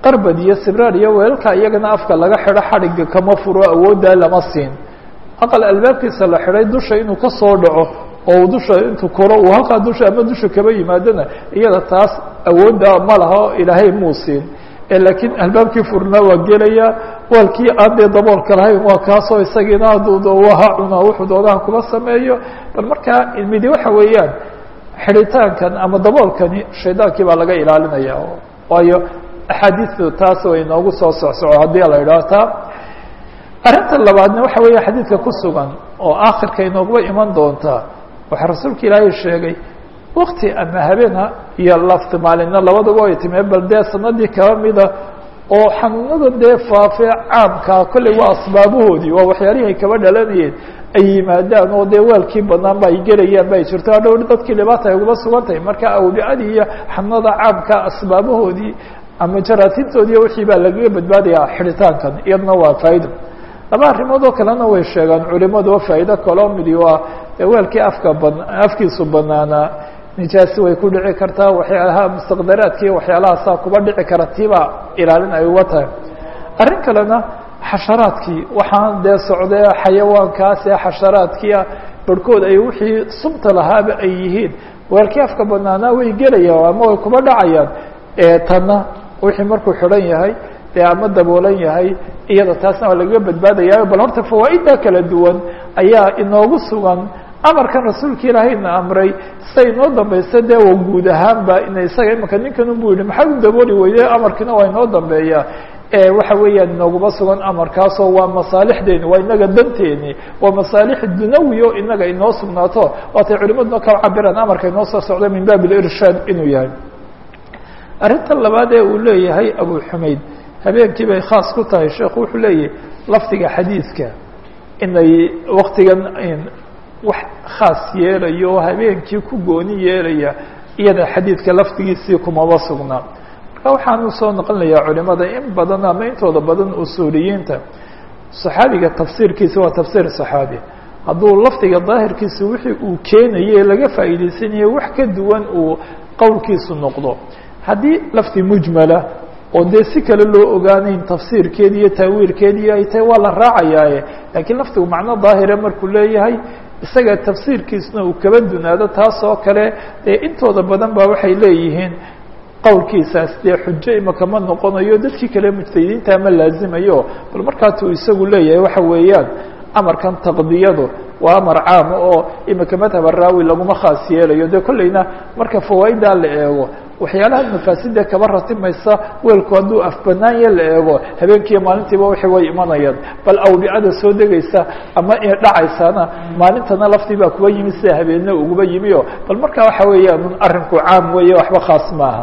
qarbad iyo sibraar iyo weelka iyagana afka laga xidho xadhigga kama furo awooddaa lama siin aqal albaabkiisa la xidhay dusha inuu ka soo dhaco oo dusha intuu koro uu halkaa dusha ama dusha kaba yimaadona iyada taas awoodda ma laha oo ilaahay muu siin laakiin albaabkii furnaa waa gelaya waalkii aan dee daboolka lahayn waa kaasoo isagiina hadduu ha cunaa wuxuu doonaha kuma sameeyo bal markaa midi waxa weeyaan xidhitaankan ama daboolkani shaydaankii baa laga ilaalinaya waayo axaadiistu taas way inoogu soo socsoco haddii la idhaho taa arrinta labaadna waxa weeya xadiidka ku sugan oo aakhirka inooguba iman doontaa waxaa rasuulka ilaahay sheegay wakti ama habeena iyo lafti maalinna labadaba ay timee bal dee sanadii kaba mida oo xanuunada dee faafee caamkaa kolley waa asbaabahoodii waa waxyaalihii ay kaba dhalanayeen ay yimaadaan oo dee waalkii badnaan ba ay gelayaan ba ay jirto hadhow dadkii dhibaata ay uguma sugan tahay marka awbicadii iyo xanuunada caamka asbaabahoodii ama jaraatintoodii wixii baa lagaga badbaadayaa xidhitaankan iyadna waa faa'ido laba arrimood oo kalena way sheegaan culimadu oo faa'ido kaloo midi waa weelkii afka ba afkiisu banaanaa nijaasi way ku dhici kartaa waxyaalaha mustaqdaraadkii waxyaalahaasaa kuba dhici kara tiibaa ilaalin ay uga tahay arrin kalena xasharaadkii waxaan dee socdee xayawaankaas ee xasharaadkiia barhkood ay wixii sumta lahaaba ay yihiin weelkii afka banaanaa way gelayaan ama way kuba dhacayaan tanna wixii markuu xidhan yahay dee ama daboolan yahay iyada taasna waa lagaga badbaadaya bal horta fawaaidda kala duwan ayaa inoogu sugan amarkan rasuulka ilaahayna amray say inoo dambaysa dee wa guud ahaanba ina isaga imika ninkan unbu yihi maxaad u dabooli weyde amarkiina waa inoo dambeeya waxa weeyaan inooguma sugan amarkaasoo waa masaalixdeeni waa inaga danteeni waa masaalix dunawi o inaga inoo sugnaato waatay culimaduna ka cabiraan amarka inoo soo socda min baab irshaad inuu yahay arrinta labaad ee uu leeyahay abu xumayd habeenkii bay khaas ku tahay sheekhu wuxuu leeyahay lafdiga xadiidka inay waktigan wax khaas yeelayo oo habeenkii ku gooni yeelaya iyada xadiidka lafdigiisii kumaba sugnaa marka waxaanu soo noqonayaa culimada in badan ama intooda badan usuuliyiinta saxaabiga tafsiirkiisa waa tafsiir saxaabi hadduu lafdiga daahirkiisa wixii uu keenaye laga faa'iidaysanayo wax ka duwan uu qowlkiisu noqdo haddii lafdi mujmala oo dee si kale loo ogaanayn tafsiirkeedi iyo taawiilkeedii ay tahay waa la raacayaaye laakiin lafdigu macno daahire markuu leeyahay isaga tafsiirkiisna uu kaba dunaado taas oo kale dee intooda badan ba waxay leeyihiin qowlkiisaas dee xujo imaka ma noqonayo dadkii kale mujtahidiinta ma laazimayo bal markaatuu isagu leeyahay waxa weeyaan amarkan taqdiyadu waa amar caama oo imika madhab araawi laguma khaas yeelayo dee kolleyna marka fawaaiddaa la eego waxyaalaha mafaasida kaba ratimaysa weelku hadduu afbanaanya la eego habeenkiiyo maalintiiba wixi way imanayaan bal awdicada soo degaysa ama dhacaysana maalintana laftii baa kuba yimi sida habeenna uguba yimio bal marka waxa weeyaan arrinku caam weeye waxba khaas maaha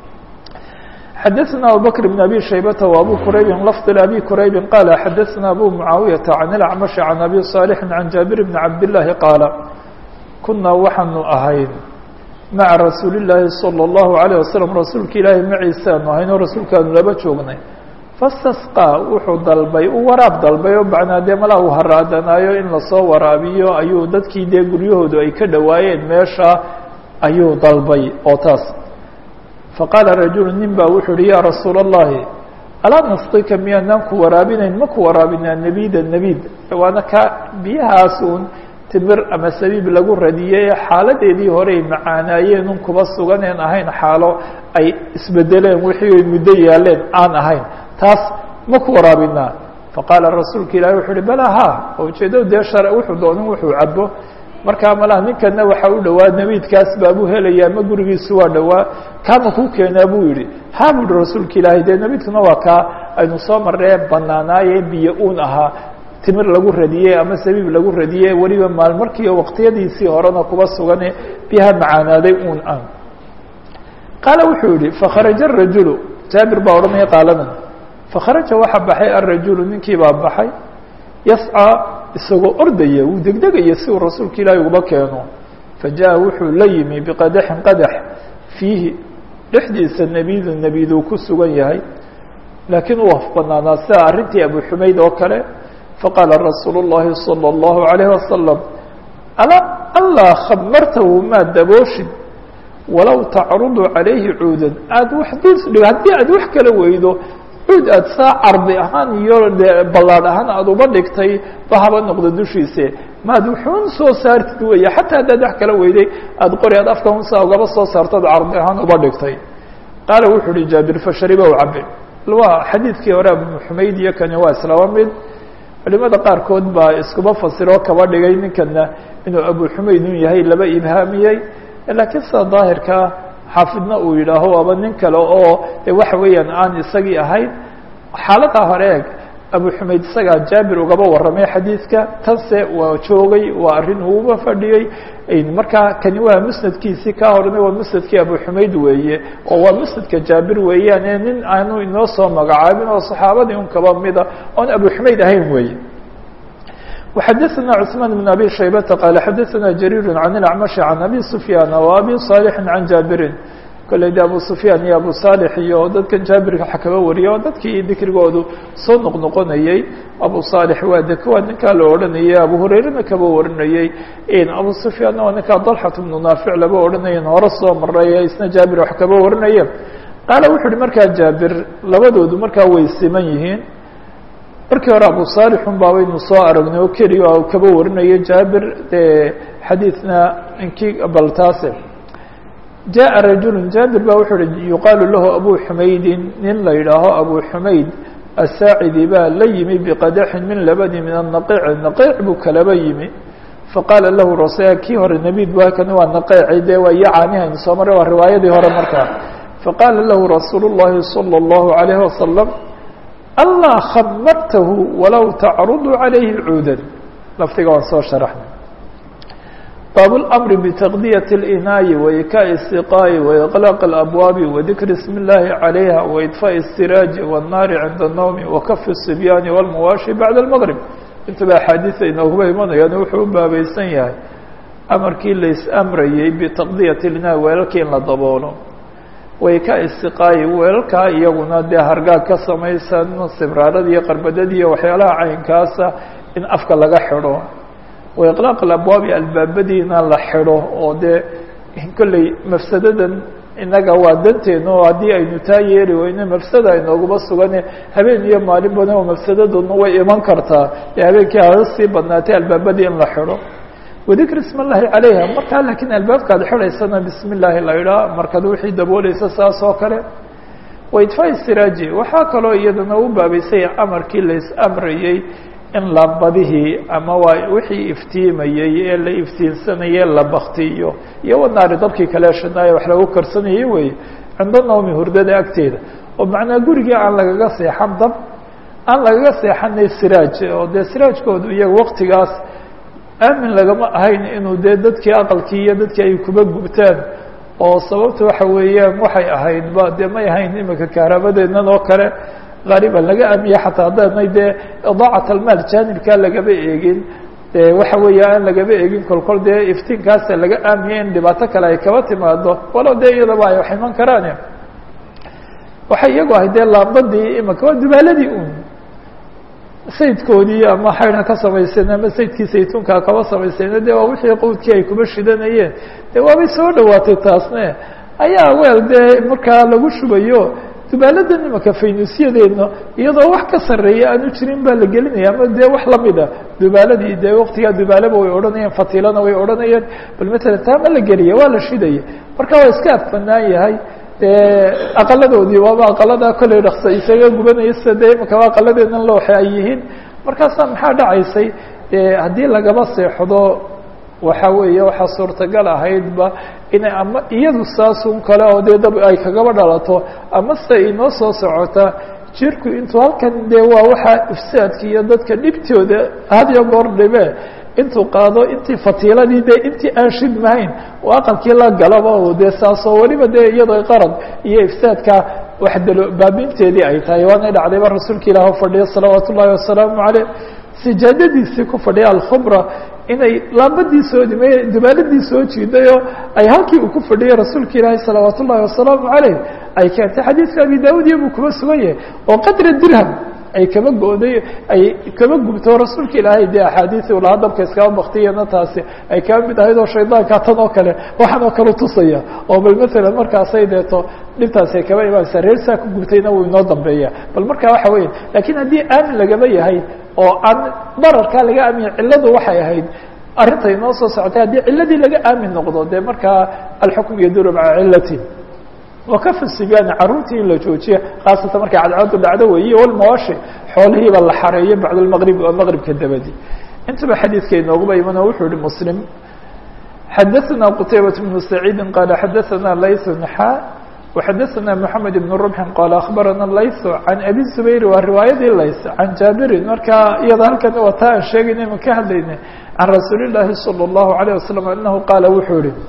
xadaثna abubكر بن abي شhaybة وabو qrayb lفظ abي qrayb qال xadaثna abu mعaawiyaةa عan الأcmaشh عan abي صاaلح عan jaaبir بن cabd اللahi qاala kunaa waxaanu ahayn maca rasuuli الlaahi salى الlahu عalيه waslم rasuulka ilaahi maciisaanu ahayn oo rasuulkaanu laba joognay fastasqىa wuxuu dalbay u waraab dalbay oo bacnaa dee malaa uu haraadanaayo in lasoo waraabiyo ayuu dadkii dee guryahoodu ay ka dhowaayeen meesha ayuu dalbay oo taas faqaala rajulu nin baa wuxuu uhi yaa rasuula الlahi alaa nasqika miyaanaan ku waraabinayn ma ku waraabinaa nebida nebid waana ka biyahaas uun timir ama sabiib lagu radiyey xaaladeedii horey macaanaayeen un kuba suganeen ahayn xaalo ay isbedeleen wixii ay muddo yaaleen aan ahayn taas ma ku waraabinaa faqaala rasuulka ilahi wuxuu uhi bala ha oo ujeeddadu dee shar wuxuu doonin wuxuu cabo markaa malaha ninkana waxaa u dhowaa nebiidkaas baabuu helaya ama gurigiisu waa dhowaa kaama kuu keenaa buu yihi ha bu uhi rasuulka ilaahi dee nebiidkuna waa kaa aynu soo marree banaanaaye biyo uun ahaa timir lagu radiyey ama sabiib lagu radiyey weliba maalmarkiiyo waqtiyadiisii horena kuba sugane biyaha macaanaaday uun ah qaala wuxuu yihi fakharaja arajulu jaabir baa odhanaya qaaladan fakharaja waxa baxay arajulu ninkii baa baxay yascaa isagoo ordaya wuu degdegaya si uu rasuulka ilaahi uba keeno fajaءa wuxuu la yimi biqadaxin qadax fiihi dhexdiisa nebidu nebiduu ku sugan yahay laakiin uu afbanaanaa sida arrintii abu xumayd oo kale faqaala rasuulu الlahi salى الlahu عalayه wasalam alaa alaa khamartahu maa dabooshid walow tacrudu calayhi cuudan aada wax dul haddii aad wax kala weydo cuud aad saa cardi ahaan iyo de ballaadh ahaan aada uba dhigtay ba haba noqdo dushiise maad wuxuun soo saartid weeye xataa haddaad wax kala weyday aada qori aad afka unsaa ugaba soo saartood cardi ahaan uba dhigtay qaala wuxuu uhi jaabir fashariba u cabe waa xadiidkii hore abu xumayd iyo kani waa islaba mid culimada qaarkood baa iskuba fasiroo kaba dhigay ninkana inuu abu xumayd un yahay laba ibhaamiyey laakiin sida daahirkaa xaafidna uu yidhaaho aba nin kale oo de waxa weeyaan aan isagii ahayn xaaladaa hore eeg abu xumayd isagaa jaabir ugaba warramay xadiidka tanse waa joogay waa arrin uuba fadhiyey markaa kani waa musnadkiisii ka horna waa musnadkii abu xumayd weeye oo waa musnadka jaabir weeyaane nin aanu inoo soo magacaabin oo saxaabadii un kaba mida oon abu xumayd ahayn weeye وxadثna cثmaan بن abي شhaybةa qال xadثna جرير عن الأعمشh عن أbي سفyاn وأbي صالح عن jaabirin kolley de abu سفyاn iyo abu صالح iyo dadkan jaabirka waxa kaba wariyay oo dadkii dikrigoodu soo noqnoqonayey abu صالح waa de kuwa ninkaa la odhanayay abu hurayrana kaba warinayey abu سفyاanna waa ninkaa طلxة بن نaafiع laba odhanaya hore soo maray isna jaabir wax kaba warinaye qaala wuxu uhi markaa jaabir labadoodu markaa way siman yihiin markii hore abu saalixun baa waynu soo aragnay oo keliya kaba warinayo jaabir de xadiidna inkii baltaase jaءa rajulu jaabir ba wuxuu uhi yuqaalu lahu abu xumaydin nin la yidhaaho abu xumayd asaacidi baa la yimi biqadaxin min labani min anaqiic naqiic buu kalaba yimi faqaala lahu rasul kii hore nebid ba kani waa naqeeci de waa iyo caanihaynu soo maray waa riwaayadii hore markaa faqaala lahu rasuul الlahi salى الlahu عalayه wasalam alaa khabartahu walow tacrudu calayhi cuudan lafdiga waan soo sharaxnay baab اlamri bitaqdiyaة اlinaayi waikaaءi الsiqaayi waiqlaaq اlabwaabi wadikri ismi اllahi calayha waidfaaءi الsiraaji wالnaari cinda الnowmi wakafi الصibyaani wاlmuwaashi bacda اlmgrib intaba axaadiisa inooguba imanayaan wuxuu u baabaysan yahay amarkii lais-amrayey bitaqdiyaة اlinaayi weelalkii in la daboolo wayka istiqaayi weelalkaa iyaguna dee hargaag ka samaysan sibraarada iyo qarbadada iyo waxyaalaha caynkaasa in afka laga xidho waiqlaaq alabwaabi albaabadiina la xidho oo dee kolley mafsadadan innaga waa danteena oo haddii aynu taa yeeli weyne mafsada inooguma sugane habeen iyo maalin badan oo mafsadaduna way iman kartaa ee habeenkii hala sii badnaatay albaabadii in la xidho wadikr ism اllahi calayha markaa laakiin albaabkaad xidhaysana bismi اllahi la idhaa markaad wixii dabooleysa saas oo kale waidfaa siraaji waxaa kaloo iyadana u baabaysaya amarkii lais-amrayey in laambadihii ama waa wixii iftiimayey ee la iftiinsanayey la baktiyo iyo wanaari dabkii kale shanaaya wax lagu karsanayey wey cinda nawmi hurdada agteeda oo macnaa gurigii aan lagaga seexan dab aan lagaga seexanay siraaj oo dee siraajkoodu iyaga waktigaas aamin lagama ahayn inuu dee dadkii aqalkii iyo dadkii ay kuba gubtaan oo sababta waxa weeyaan waxay ahayd ba dee may ahayn imika kaaraabadeennan oo kale qaaliban laga aamiya xataa haddaanay dee idaacat almaal jaanibkaa lagaba eegin de waxa weeya aan lagaba eegin kolkol dee iftiinkaasa laga aamiya in dhibaato kale ay kaba timaado walow dee iyadaba ay wax iman karaane waxay iyagu ahayd dee laambadii imika waa dubaaladii un saydkoodii ama xaydha ka samayseen ama saydkii saytuunkaa kaba samayseen de waa wixii qowdkii ay kuba shidanayeen de waabay soo dhawaatay taasne ayaa weel dee markaa lagu shubayo dubaaladan imaka faynusyadeedna iyadoo wax ka sarreeya aanu jirin baa la gelinaya ama dee wax lamid a dubaaladii dee waktigaa dubaalaba way odhanayeen fatilana way odhanayeen bal matalan taa ma la geliya waa la shidaya marka waa iska afbanaan yahay aqaladoodii waaba aqalada kolley dhaksa isaga gubanaya sida dee imikaba aqaladeednan looxe ay yihiin markaasaa maxaa dhacaysay haddii lagaba seexdo waxa weeye waxaa suurtagal ahaydba inay ama iyadu saasun kale oo dee dab ay kagaba dhalato ama se inoo soo socota jirku intuu halkan dee waa waxaa ifsaadka iyo dadka dhibtooda had iyo goor dhibe intuu qaado intii fatiiladii dee intii aan shidmahayn oo aqalkii la galaba oo dee saasoo weliba dee iyadoo qarad iyo ifsaadka wax dalo baabinteedii ay tahay waana dhacdayba rasuulka ilaah fadhiya salawaat ullaahi wasalaamu caleyh sijaadadiisii ku fadhiya alkhubra inay laambadii soo dhimay dubaaladii soo jiidayoo ay halkii uu ku fadhiyay rasuulka ilaahi salawaat ullaahi wasalaamu caleyh ay keentay xadiidka abi daawud iyo buu kuba sugan yahay oo qadra dirham ay kaba gooday ay kaba gubto rasuulka ilaahay dee axaadiisi u lahaa dabka iskaba baktiyana taasi ay kaba mid ahayd oo shaydaanka tan oo kale waxaan oo kale tusaya oo bal matalan markaasay deeto dhibtaasi ay kaba imaanaysa reer saa ku gubtayna wuu inoo dambeeya bal marka waxa weya lakiin haddii aamin lagaba yahay oo aan dararkaa laga aamiya cilladu waxay ahayd arrinta inoo soo socotay haddii ciladii laga aamin noqdo dee markaa alxukm yaduru maca cilati wakafa sibyaani caruurtii in la joojiya khaasatan markay cadcadu dhacdo weeye walmawaashi xoolihiiba la xareeyo bacd lmaqrib oo maqribka dabadi intaba xadiidka inooguba imano wuxuu yihi muslim xadaثna qtaybaة بن سacيidi qala xadaثna layث xa وxadaثna mحamed بن رمح qala aخbarana layث can abi زubayr waa riwaayadii layث can jaabirin marka iyada halkan waa taa aan sheegayna ma ka hadlayna can rasuuli الlahi salى الlahu عalيه wasalam anahu qaala wuxuu yihi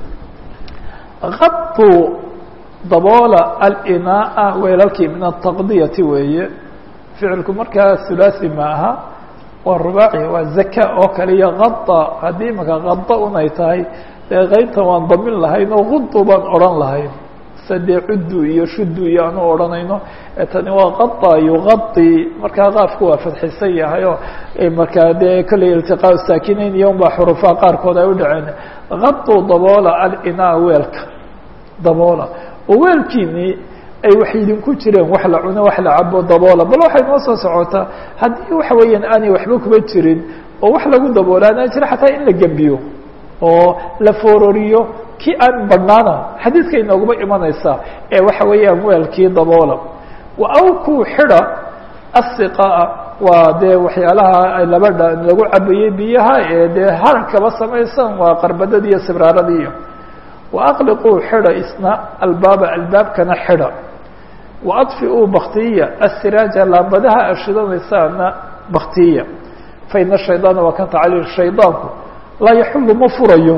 abuu daboola alinaaa weelalkii min ataqdiyati weeye ficilku markaa hulaaثi ma aha waa rubaaci waa zaka oo kale iyo kada haddii imaka kada unay tahay dee qaybtan waan damin lahayn oo gudu baan odhan lahayn sadee cudu iyo shudu iyo aanu odhanayno tani waa kada yuqadi markaa qaafku waa fadxisan yahay oo markaa dee kolley iltiqaa saakinayn iyo unbaa xurufaha qaarkood ay u dhaceen kadu daboola alinaa weelka daboola oo weelkiini ay wax idinku jireen wax la cuno wax la cabo daboola bal waxay noo soo socotaa haddii waxa weeyaan aanay waxba kuba jirin oo wax lagu daboolaana jira xataa in la gembiyo oo la foororiyo kii aan badhnaana xadiidka inooguma imanaysaa ee waxa weeyaan weelkii daboola wa awku xida asiqaa waa dee waxyaalaha labadha lagu cabayey biyaha ee dee harkaba samaysan waa qarbadada iyo sibraaradiiyo wa aqliquu xida isna albaaba albaabkana xida wa adfiuu baktiya asiraaja laambadaha ashidanaysaana baktiya fa ina shaydaana waa kan tacliil shaydaanku laa yaxullu ma furayo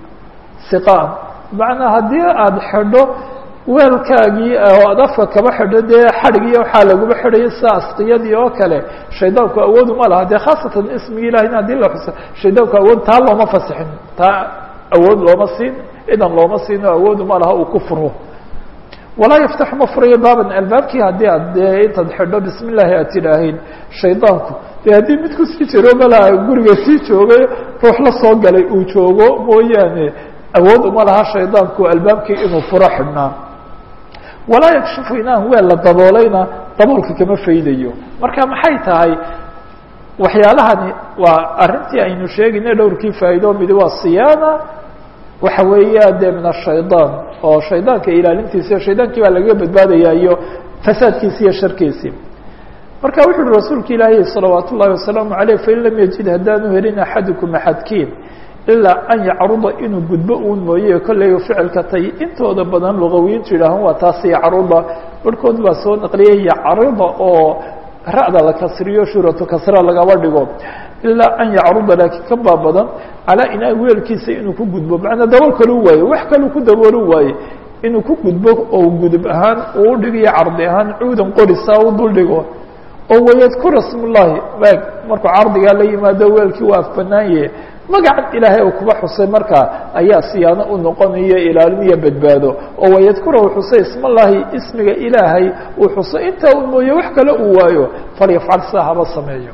siqaan macnaa haddii aada xidho weelkaagii oo aad afka kaba xidho dee xadhigii waxaa laguma xidhayo sida asqiyadii oo kale shaydaanku awoodu ma laha dee khaasatan ismigi ilahi haddii la xuso shaydaanku awood taa looma fasixin taa awood looma siin idan looma siino awoodu ma laha uu ku furo walaa yaftaxu ma furayo baaban albaabkii haddii aad dee intaad xidho bismi illaahi aad tidhaahayn shaydaanku dee haddii mid kusii jiro malaha guriga sii joogay ruux la soo galay uu joogo mooyaane awood uma laha shaydaanku albaabkii inuu furo xidhnaa walaa yakshifu inaan weel la daboolayna daboolka kama faydayo marka maxay tahay waxyaalahani waa arrintii aynu sheegayna dhowrkii faa'ido midi waa siyaana waxa weeya dee min ashaydaan oo shaydaanka ilaalintiisa shaydaankii baa lagaga badbaadaya iyo fasaadkiisi iyo sharkiisii marka wuxu uhi rasuulka ilaahi salawaat ullahi wasalaamu aleyh fain lam yajid haddaanu helin axadukum axadkiin ilaa an yacruda inuu gudbo uun mooye kolley ficilka tay intooda badan lugawiyiintu yidhaahan waa taas yacruda barhkood baa soo naqliyay yacrida oo ra'da la kasriyo shuratu kasra lagaba dhigo ilaa an yacruda laakiin ka baa badan calaa inaa weelkiisa inuu ku gudbo macnaa dabool kalu waaye wax kalu ku daboolo waaye inuu ku gudbo oo gudub ahaan uu udhigiyo cardi ahaan cuudan qorisa u duldhigo oo wayadkura smullahi waag markuu cardigaa la yimaado weelkii waa afbanaanye magacan ilaahay uu kuba xusay markaa ayaa siyaano u noqonayo ilaalin iyo badbaado oo wayadkura uu xusay ismallaahi ismiga ilaahay uu xusay intaa uu mooye wax kale uu waayo falyafcal sidaa haba sameeyo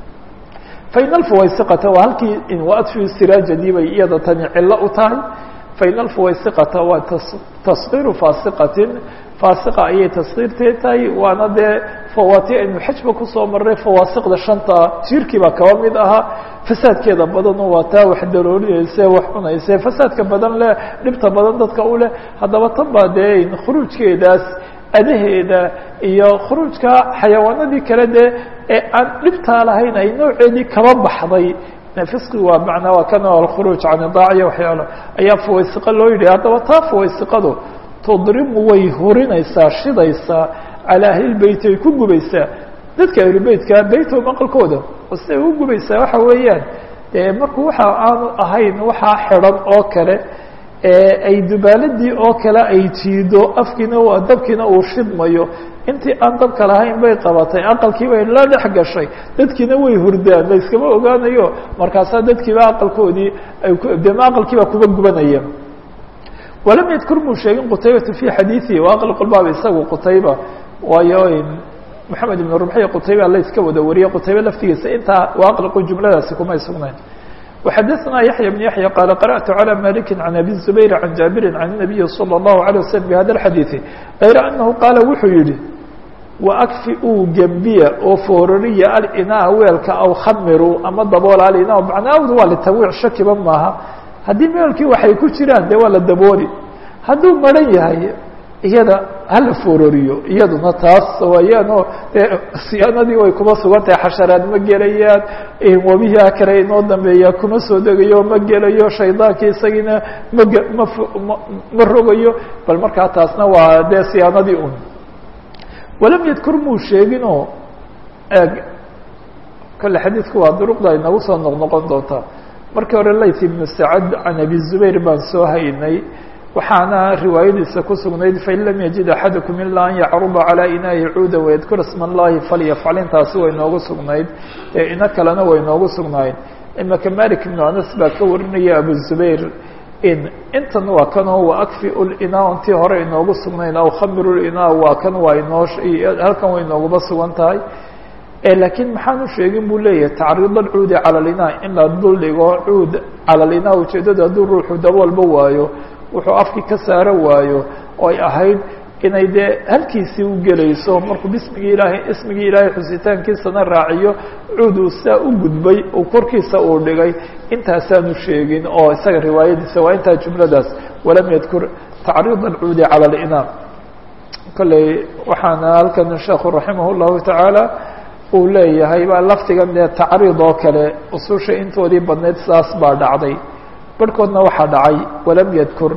fain alfuwaysiqata waa halkii waadfi siraajadii bay iyada tani cillo u tahay fain alfuwaysiqata waa taskiiru faasiqatin faasiqa ayay taskiirteed tahay waana dee fawaati aynu xajba kusoo marray fawaasiqda shanta jiirkii baa kaba mid ahaa fasaadkeeda badan waa taa wax daroorinayse wax cunayse fasaadka badan leh dhibta badan dadka u leh haddaba tan baa dee khuruujkeedaas adaheeda iyo khuruujka xayawaanadii kale dee ee aan dhibtaa lahayn ay nooceedii kaba baxday fisqi waa macnaa waa kan alkhuruuj can idaaciya waxyaalo ayaa fuwaysiqo loo yidhi haddaba taa fuwaysiqadu tudrimu way hurinaysaa shidaysaa calaa ahlilbeyt ay ku gubaysaa dadka ahlubeytka beytahum aqalkooda oo siday u gubaysaa waxa weeyaan dee markuu waxa aanu ahayn waxaa xidhan oo kale ay dubaaladii oo kale ay jiido afkiina waa dabkiina uu shidmayo intii aan dabka lahayn bay qabatay aqalkii bay la dhex gashay dadkiina way hurdaan la iskama ogaanayo markaasaa dadkiiba aqalkoodii dema aqalkiibaa kuba gubanaya walam yadkur muu sheegin qutaybatu fi xadiiثihi waaql qolbaaba isagu qutayba waayo moxamed ibn rubxiy qutayba la iska wada wariyey qutaybe laftigiisa intaa waaqliqu jumladaasi kumay sugnayn وxadثna yaحyى بن yaحyى qال قرأت عlى مالك عن أbي الزبير عن جابر عن النبي صلى الله عليه وسلم بhda الحadيiث غayr أنه qاaل wuxuu yihi وأkfi uu gembiya oo foorariya alإnاa weelka aw khamiru ama daboola alإnاa macnaawd waa lتawiic shakiba maaha haddii meelkii waxay ku jiraan de waa la dabooli hadduu maran yahay iyada hala foorariyo iyaduna taas wayaano dee siyaanadii way kuma sugan tahay xasharaad ma gelayaan wabihi kale inoo dambeeya kuma soo degayo ma gelayo shaydaankii isagiina maga ma ma rogayo bal markaa taasna waa dee siyaanadii un walam yadkur muu sheeginoo eeg kale xadiidku waa duruqda inagu soo noqnoqon doontaa markii hore layt ibnu sacad can abi zubayr baan soo haynay waxaana riwaayadiisa ku sugnayd fain lam yajid axadakum ilaa an yacruba calaa inaahi cuuda wayadkura sma allahi falyafcal intaasi way noogu sugnayd ee ino kalena way noogu sugnaayeen imaka malik ibnu anas baa ka warinaya abu zubayr in intan waa kanoo wa akfiu linaa intii hore inoogu sugnayn aw khamiru linaa waa kan waa inoo halkan way inooguma sugan tahay laakiin maxaan u sheegin buu leeyahay tacriid alcuudi cala linaa in la dul dhigo cuud cala linaa ujeedada hadduu ruuxu daboolba waayo wuxuu afkii ka saaro waayo oo ay ahayd inay dee halkiisii u gelayso markuu bismigii ilaahay ismigii ilaahay xusitaankiisana raaciyo cuud uu saa u gudbay uu korkiisa uu dhigay intaasaanu sheegin oo isaga riwaayadiisa waa intaa jumladaas walam yadkur tacriid alcuudi cala alinaa kolley waxaana halkan sheekhu raximah llahu tacaala uu leeyahay baa laftigan dee tacriid oo kale ususha intoodii badnayd sidaas baa dhacday barhkoodna waxaa dhacay walam yadkur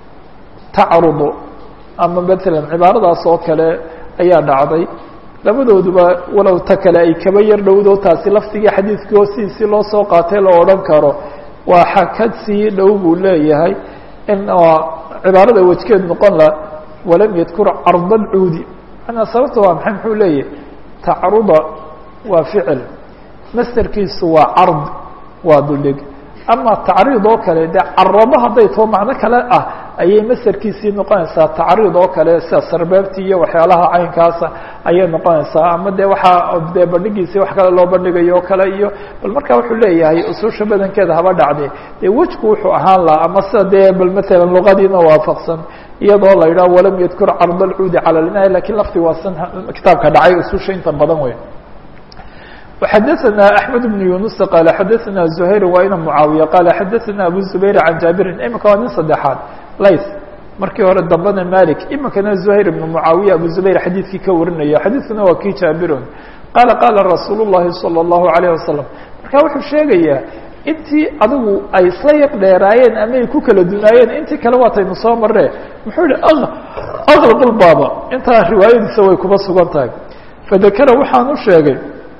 tacrudu ama matalan cibaaradaas oo kale ayaa dhacday labadooduba walow ta kale ay kaba yar dhowdo taasi laftigii xadiidkii hoostiisii loo soo qaatay la odhan karo waa xakad sii dhow buu leeyahay in cibaarada wejkeed noqon la walam yadkur carda alcuudi manaa sababta waa maxay muxuu leeyahay tacruda waa ficil masderkiisu waa card waa duldhig ama tacriid oo kale dee carabo hadday too macno kale ah ayay masderkiisii noqonaysaa tacriid oo kale sida sarbeebtii iyo waxyaalaha caynkaasa ayay noqonaysaa ama de waxaa dee bandhigiisii wax kale loo bandhigayo oo kale iyo bal markaa wuxuu leeyahay ususha badankeeda haba dhacde dee wejku wuxuu ahaan laha ama sida dee bal matalan luqadiina waafaqsan iyadoo la yidhaho walam yadkur card alcuudi cala linaahi lakiin lafti waa san kitaabka dhacay ususha inta badan wey وxadثna أحمد بن يuنس qال xadثna زهير waa ina معaaوية qال xadثna أbو زبير عن جابر imika waa nin saddexaad lays markii hore dambena malik imikana زهير بن معaaوية أbو زبير xadiidkii ka warinaya xadiثkuna waa kii jaabiron qala qala رasuul الlahi صلى الله عليه وسلم marka wuxuu sheegayaa intii adigu ay isla yar dheeraayeen ama ay ku kala dunaayeen intii kale waataynu soo marre muxuu yihi أغلq الbاba intaa riwaayadiisa way kuba sugan tahay fadakra waxaan u sheegay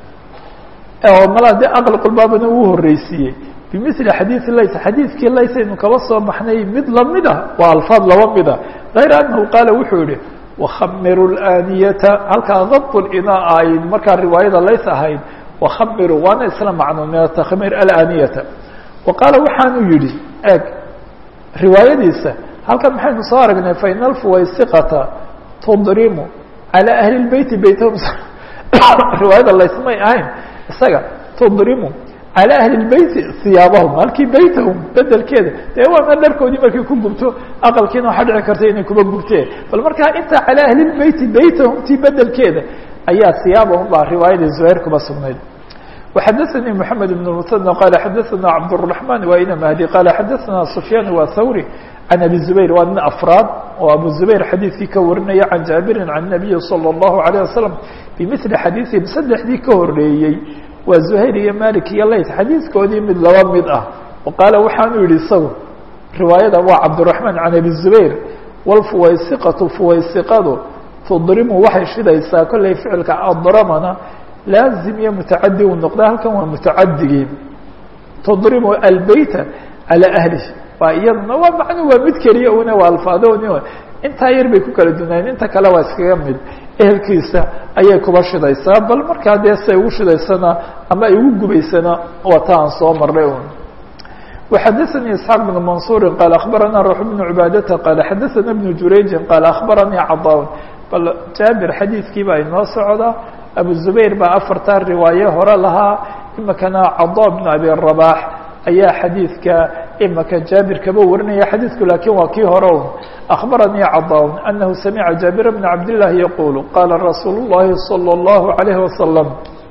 oo mala de aqlqulbaabana uu horreysiiyey bimili xadiidi lays xadiidkii lays aynu kaba soo baxnay mid lamid ah waa alfaad laba mid ah غayra anahu qaala wuxuu yihi wakhamiru اlaaniyata halkaa dabط linaa ay markaa riwaayada lays ahayd wakhamiru waana isla macno min atakmir alaaniyata wa qaala waxaanu yihi eg riwaayadiisa halkan maxaynu soo aragnay fain alfuwaysiqata tudrimu calى ahli اbeyti beytahum riwaayada lays may ahayn isaga tudrimu calى ahli اbeyti hiyaabahum halkii beytahum bedelkeeda dee waana dharkoodii markay ku gubto aqalkiina waxaa dhici karta inay kuba gubteen bal markaa intaa calى ahli اbeyti beytahum tii bedelkeeda ayaa hiyaabahum baa riwaayadii zuhayr kuba sugnayd وxadثnي محamed بن المثنى qال xadثna cabdالرحمن wa ina mahdi qال xadثna سفyاn wa thawrي عن أbي زبير waa nin أفrاad oo أbو زبير xadيiثkii ka warinaya عن جابر عن النبي صلى الله عليه وسلم بمثل xadيiثهم سddexdii ka horeeyey waa زهير iyo mالك iyo layt xadيiثkoodii mid laba mid ah وqاaل waxaanu yihi isagu riwaayada waa cabدالرحمن عن أbي زبير والفuwaysiqaةu fuwaysiqadu تdrimu waxay shidaysaa kollay ficilka adramana laazim iyo mutacadi uu noqda halkan waa mutacadigii تdrimu albeyta عalى أهlih waa iyaduna waa macnu waa mid keliya una waa alfaadoni intaa yar bay ku kala dunaayeen inta kale waa iskaga mid ehelkiisa ayay kuba shidaysaa bal markaa dee say ugu shidaysana ama ay ugu gubaysana waa ta aan soo marnay un وxadثnي اسحاaq بن منصuر qال أخبرnا روح بن عباadةa qال xadثna بن jurayجi qال أخبرnيi cضاn bal jaabir xadiidkii baa inoo socda abu zubayr baa afartaa riwaaye hore lahaa imikana cada bnu abi rabax ayaa xadiidka imika jaabir kaba warinaya xadiidku laakiin waa kii hore un akhbaranii cada anahu samica jaabir bna cabdillahi yaqulu qaala rasuulu llahi salى اllahu alayhi wasalam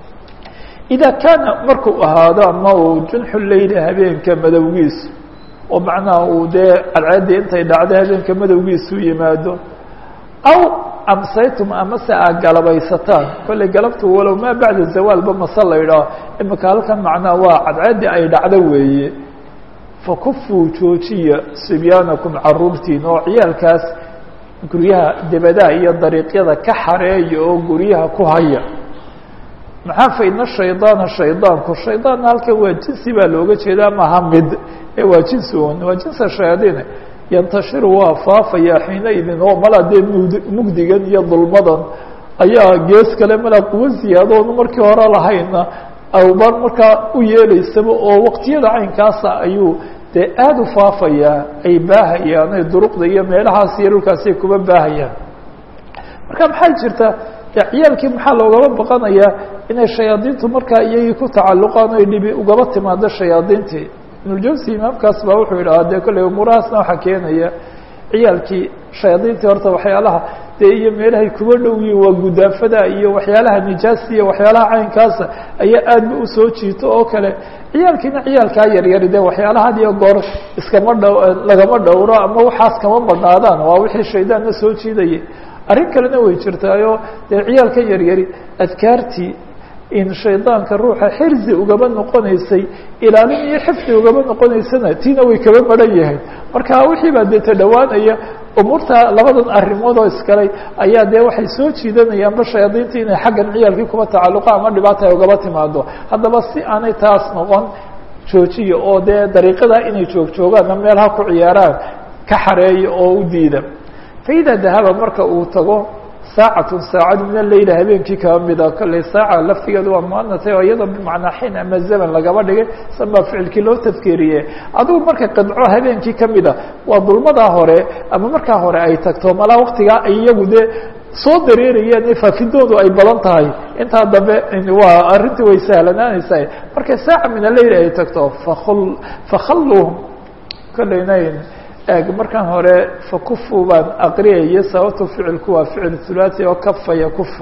ida kaana markuu ahaado ama uu junxu leyli habeenka madowgiisu oo macnaha uu dee cadceeddii intay dhacday habeenka madowgiisu yimaado aw amsaytum amase aad galabaysataan kollay galabtu walow maa bacda zawaalba mase la idhaah imika halkan macnaha waa cadceeddii ay dhacdo weeye fakufuu joojiya sibyaanakum caruurtiin oo ciyaalkaas guryaha debadaha iyo dariiqyada ka xareeya oo guryaha ku haya maxaa faidna shaydaana shaydaanku shaydaanna halkan waa jinsi baa looga jeedaa maha mid ee waa jinsi un waa jinsa shayaadiin yantashiru waa faafaya xiina idin oo mala dee mud mugdigan iyo dulmadan ayaa gees kale mala quwo ziyaadoonu markii hore lahayna awbar markaa u yeelaysaba oo waqtiyada caynkaasa ayuu dee aada u faafayaa ay baahayaan ay duruqda iyo meelahaas iyo dhulkaasay kuba baahayaan marka maxaa jirta de ciyaalkii maxaa loogaba baqanayaa inay shayaadiintu markaa iyagii ku tacalluqaan oy dhibi ugaba timaado shayaadiintii ibnuljawsi imaamkaas baa wuxuu yidhahaa dee kolley umuurahaasna waxaa keenaya ciyaalkii shayaadiintii horta waxyaalaha dee iyo meelahay kuba dhow yihin waa gudaafada iyo waxyaalaha nijaasta iyo waxyaalaha caynkaasa ayaa aadba usoo jiito oo kale ciyaalkiina ciyaalkaa yaryari de waxyaalaha had iyo goor iskama dh lagama dhowro ama waxaas kama badnaadaan waa wixii shaydaanna soo jiidayay arrin kalena way jirtaayo dee ciyaalka yaryari adkaartii in shaydaanka ruuxa xirzi ugaba noqonaysay ilaalin iyo xifdi ugaba noqonaysana tiina way kaba maran yahay marka wixii baa dee tadhowaanaya umuurta labadan arrimood oo iskalay ayaa dee waxay soo jiidanayaanba shayaadiinta inay xaggan ciyaalkii kuba tacalluqa ama dhibaata ay ugaba timaado haddaba si aanay taas noqon joojiya oo dee dariiqada inay joogjoogaan ama meel ha ku ciyaaraan ka xareeya oo u diida faida dahaba marka uu tago saacatun saacad min aleyla habeenkii kaba mida kolley saaca laftigeedu waa muanatay oo iyadoo bimacnaa xin ama zaman lagaba dhigay san baa ficilkii loo tadkeeriye adugu marka qidco habeenkii kamida waa dulmadaa hore ama markaa hore ay tagto malaa waktigaa ay iyagu dee soo dareerayeen faafidoodu ay badan tahay intaa dambe waa arrintii way sahlanaanaysaa markay saaca min aleyl ay tagto fakul fakhalluhum kolleyna eg markaan hore fakufu baan aqriyaya sababto ficilku waa ficil thulathi oo kafaya kufu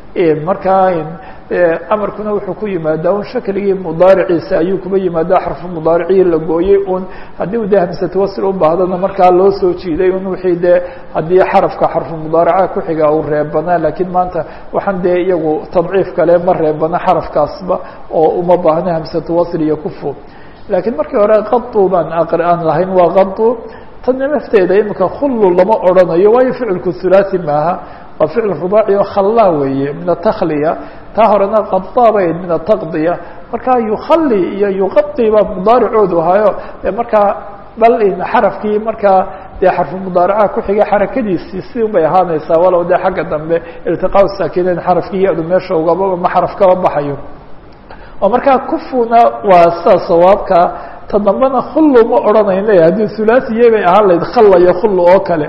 markaa amarkuna wuxuu ku yimaadaa un shakligii mudaariciisa ayuu kuba yimaadaa xarfu mudaaricii la gooyey un haddii u de hamsatu wasl u baahdana markaa loo soo jiiday un wixii dee haddii xarafka xarfu mudaaraca kuxiga uu reebanaa lakiin maanta waxaan dee iyagu tadciif kale ma reebana xarafkaasba oo uma baahna hamsatu wasl iyo kufu laakiin markii hore qadu baan aan lahayn waa qadu tana lafteeda imika khullu lama odrhanayo waayo ficilku thulathi maaha waa ficil rubaaci oo khalla weeye min atakliya taa horena qadaa bay min ataqdiya markaa yukhali iyo yuqadi baa mudaaricoodu ahayo markaa bal xarafkii markaa dee xarfu mudaaraca kuxiga xarakadiisii si un bay ahaanaysaa walow dee xagga dambe iltiqaa saakinayn xarafkii ya-du meesha ugaba ma xaraf kaba baxayo oo markaa kufuna waa sida sawaabka ta dambena khullu ma odhanayna haddii thulaathiye bay ahaan lahayd khalla iyo khullu oo kale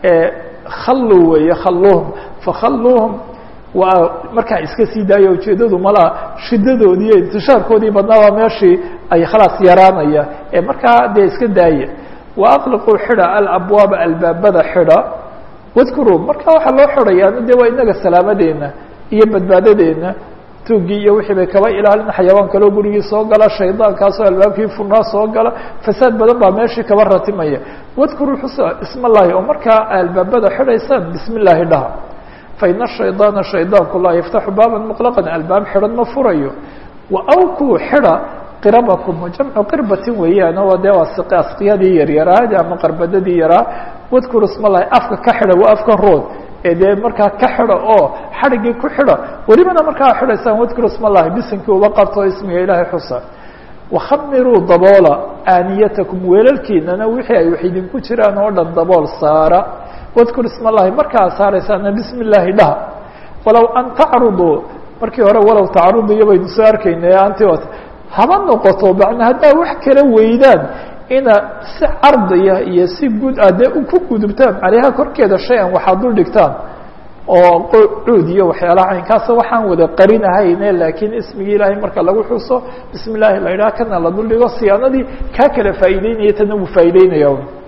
khallu weeye khalluhum fakhalluhum waa markaa iska sii daaya ujeedadu malaa shidadoodii iyo intishaarkoodii badnaa waa meeshii ay khalaas yaraanaya ee markaa dee iska daaya wa aqliquu xidha alabwaaba albaabada xidha wadkuruu marka waxaa loo xidhayaa de waa inaga salaamadeena iyo badbaadadeena tuugii iyo wixii bay kaba ilaalin xayawaan kaloo gurigii soo gala shaydaankaasoo albaabkii furnaa soo gala fasaad badan baa meeshii kaba ratimaya wadkuruu xusa isma llahi oo markaa albaabada xidhaysaan bismi illaahi dhaha faina shaydaana shaydaanku laa yaftaxu baaban muqlaqan albaab xidhan ma furayo wa awkuu xidha qirabakum jamcu qirbatin weeyaan oo dee waa asqiyadii yaryaraadi ama qarbadadii yaraa wadkuru isma llahi afka ka xidha waa afka rood ee dee markaa ka xidha oo xadhigii ku xidha welibana markaa xidhaysaan wadkuru isma llahi bisinkii uba qabto ismiga ilaahay xusa wakhamiruu daboola aaniyatakum weelalkiinana wixii ay wax idinku jiraan oo dhan dabool saara wadkur isma llahi markaa saaraysaana bismi illaahi dhaha walow an tacruduu markii hore walow tacrudiyo baynu soo arkaynay antiot haba noqoto macna haddaa wax kala weydaan ina si cardiya iyo si guud ah dee ku gudubtaan caleyha korkeeda shay-an waxaad dul dhigtaan oo cuud iyo waxyaalaha caynkaasa waxaan wada qarinahayne laakiin ismigii ilaahay marka lagu xuso bismi illaahi la idhaha kana la duldhigo siyaanadii kaa kala faa'iideynaya tana wuu faa'iideynaya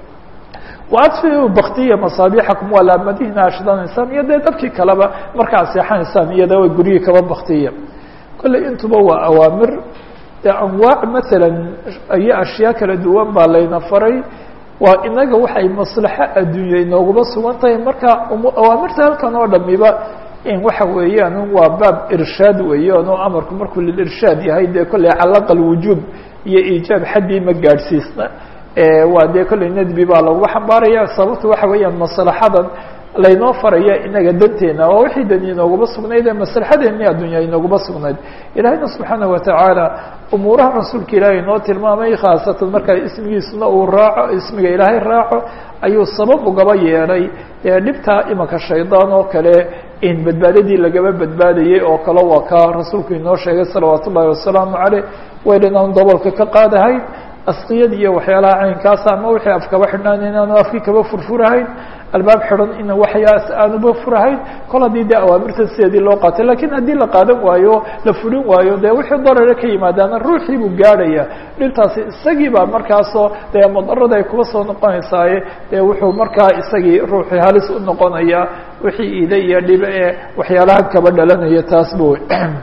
waadfiu baktiya masaabiixakum waa laamadihiina ashidanaysaan iyo dee dadkii kaleba markaad seexanaysaan iyada way guryihii kaba baktiya kolley intuba waa awaamir dee anwaac maalan iyo ashyaa kala duwan baa layna faray waa inaga waxay maslaxo adduunya inooguma sugan tahay marka awaamirta halkan oo dhamiba in waxa weeyaan waa baab irshaad weeyaan oo amarku markuu lilirshaad yahay dee kolley calaqa alwujuub iyo iijaab xaddii ma gaadhsiisna waa dee kolley nadbi baa lagu xambaaraya sababta waxa weeyaan maslaxadan laynoo faraya inaga danteena waa wixii dani inooguma sugnayd ee maslaxadeeni addunya inooguma sugnayd ilaahayna subxaana watacaala umuuraha rasuulka ilaahay inoo tilmaamay khaasatan markaa ismigiisuna uu raaco ismiga ilaahay raaco ayuu sabab ugaba yeelay ee dhibtaa imanka shaydaan oo kale in badbaadadii lagaba badbaadayay oo kale waa ka rasuulku inoo sheegay salawaat ullahi wasalaamu caleyh wayl inaan dabolka ka qaadahayn asqiyad iyo waxyaalaha caynkaasa ama wixii afkaba xidhnaan inaanu afkii kaba furfurahayn albaab xidhan ina waxyaas aanuba furahayn kol haddii dee awaamirta sideedii loo qaatay lakiin haddii la qaadan waayo la fulin waayo dee wixii darare ka yimaadaana ruuxii buu gaadhaya dhibtaasi isagii baa markaasoo dee madarada ay kuba soo noqonaysaaye dee wuxuu markaa isagii ruuxii halis u noqonaya wixii ida iyo dhibe ee waxyaalaha kaba dhalanaya taasba wey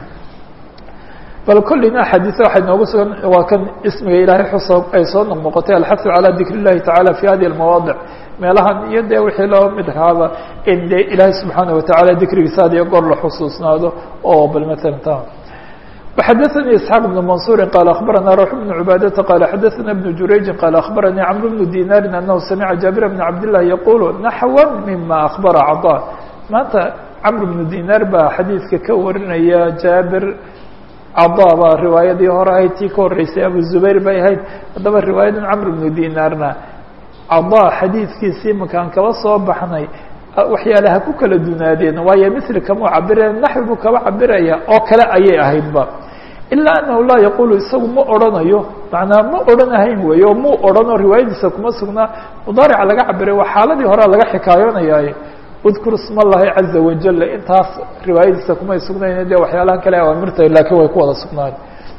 bal kollina axaadiisa waxay noogu sugan waa kan ismiga ilaahay xusa ay soo noqnoqotay alxafu calaa dikr اllahi tacala fi hadihi اlmawaadic meelahan iyo dee wixii loo mid ahaaba in de ilaahay subxaana watacaala dikrigiisa had iyo goor la xusuusnaado oo bal maala ta وxadثnي isحاq بن maنصuuri qال aخbarana rux بن عubaadةa qال xadثna بن jurayji qال aخbaranii cمr بن dinaari أnahu samca jaabir بn cabd لlah yaqul naxwa mima aخbara caطا maanta cmr بن dinaar baa xadiidka ka warinaya jaabir cada baa riwaayadii hore ahayd tii ka horeysay abu zubayr bay ahayd haddaba riwaayadan camr bnu dinaarna cada xadiidkiisii makaan kaba soo baxnay waxyaalaha ku kala dunaadeen waayo misli kamuu cabiraya naxwi buu kaba cabiraya oo kale ayay ahaydba ilaa anahu laa yaqulu isagu ma odrhanayo macnaa ma odhanahayn weeye oo muu odhanoo riwaayadiisa kuma sugnaa mudaarica laga cabiray waa xaaladii horea laga xikaayoonayaay udkur isma allahi caza wajal intaas riwaayadiisa kumay sugnayn dee waxyaalaha kale awaamirta laakiin way ku wada sugnaan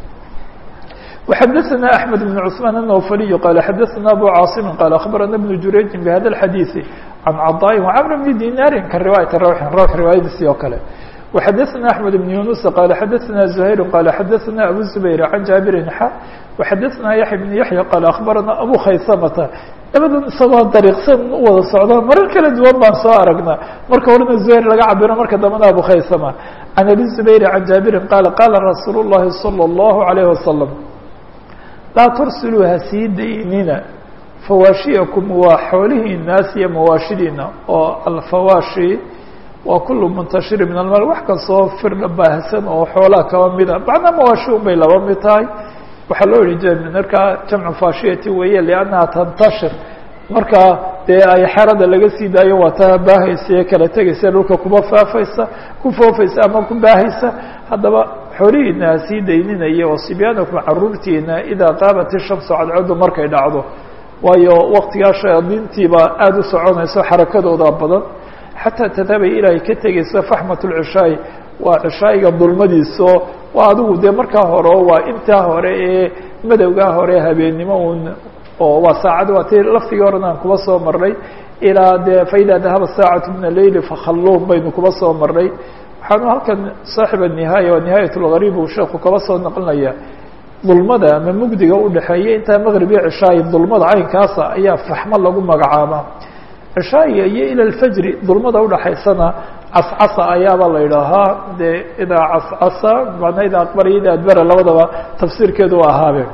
وxadثna أحmed بن cثmaan النوfliي qال xadثna abu cاaصm qال aخbarana بن jurayji bhada الxadيiث عan caطاء وcمr بn dinaari ka riwaayaة rwx rwx riwaayadiisii oo kale وxadثna أحmed بن yuنuس qال xadثna زhayr qال xadثna abu زbayr عan jaaبiri x وxadثna yaحya بن yaحyى qال aخbarana abu khaysamta labadan isagoo dariiqsan u wada socda marar kala duwan baan soo aragnaa marka horena zuhayr laga cabiro marka dambena abu khaysama can abi zubayri can jaabirin qaala qaala rasuulu llahi salى اllahu عalayh wasalam laa tursiluu ha sii daynina fawaashiyakum waa xoolihii naas iyo mawaashidiina oo alfawaashi waa kulu muntashiri min almaal wax kastoo firdha baahsan oo xoolaha kaba mida macnaa mawaashi un bay laba mid tahay waxaa loo yihi j markaa jamcu fashiyati weeye liannaha tantashir markaa dee ay xerada laga sii daayo waa taa baahaysa ee kala tegaysa dhulka kuba faafaysa ku foofaysa ama ku baahaysa haddaba xoolihiina ha sii dayninaya oo sibyaanakum caruurtiina idaa qaabat ishamsu cadcadu markay dhacdo waayo waktigaa shayaadiintiiba aada u soconayso xarakadooda badan xataa tadhabay ilaahay ka tegaysa faxmat lcishaay waa cishaayiga dulmadiiso waa adigu dee markaa hore waa intaa hore ee madowgaa hore habeennimo un oo waa saacad waa ti laftigii horena aan kuba soo marnay ilaa dee faida dahaba saacatu min aleyli fakhalluun baynu kuba soo marnay waxaanu halkan saaxib anihaaya waa nihaayat lgariib uu sheeku kaba soo naqlinaya dulmada ama mugdiga udhexeeya intaa maqrib iyo cishaayi dulmada caynkaasa ayaa faxmo lagu magacaabaa cishaayiga iyo ila lfajri dulmada udhaxaysana cascasa ayaaba la idhaahaa dee idaa cascasa manaa idaa aqbara iyo idaa adbara labadaba tafsiirkeedu u ahaabe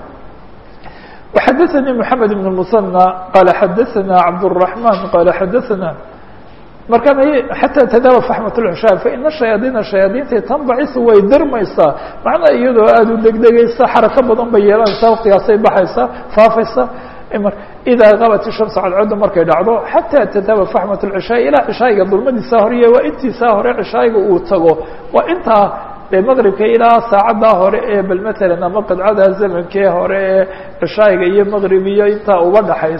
وxadثnي محamed بن المثنى qال xadثna cabdالرحمن qال xadثna markaan xatى tdaba فaxmaة العشhاء faإna شhayaadiina شhayaadiinta tanbacisu way dirmaysaa macnaa iyadoo aada u degdegaysa xarako badan bay yeelanaysaa waktigaasay baxaysaa faafaysa idaa qabat الشhamس cadcaddu markay dhacdo xatى tdaba فaxmaة العشhاء ilaa cishaayiga dulmadiisaa hore waa intiisaa hore cishaayiga uu tago waa intaa dee maqribka ilaa saacaddaa hore ee bal matalan ama qidcada zamankee hore ee cishaayiga iyo maqrib iyo intaa uba dhaxaysa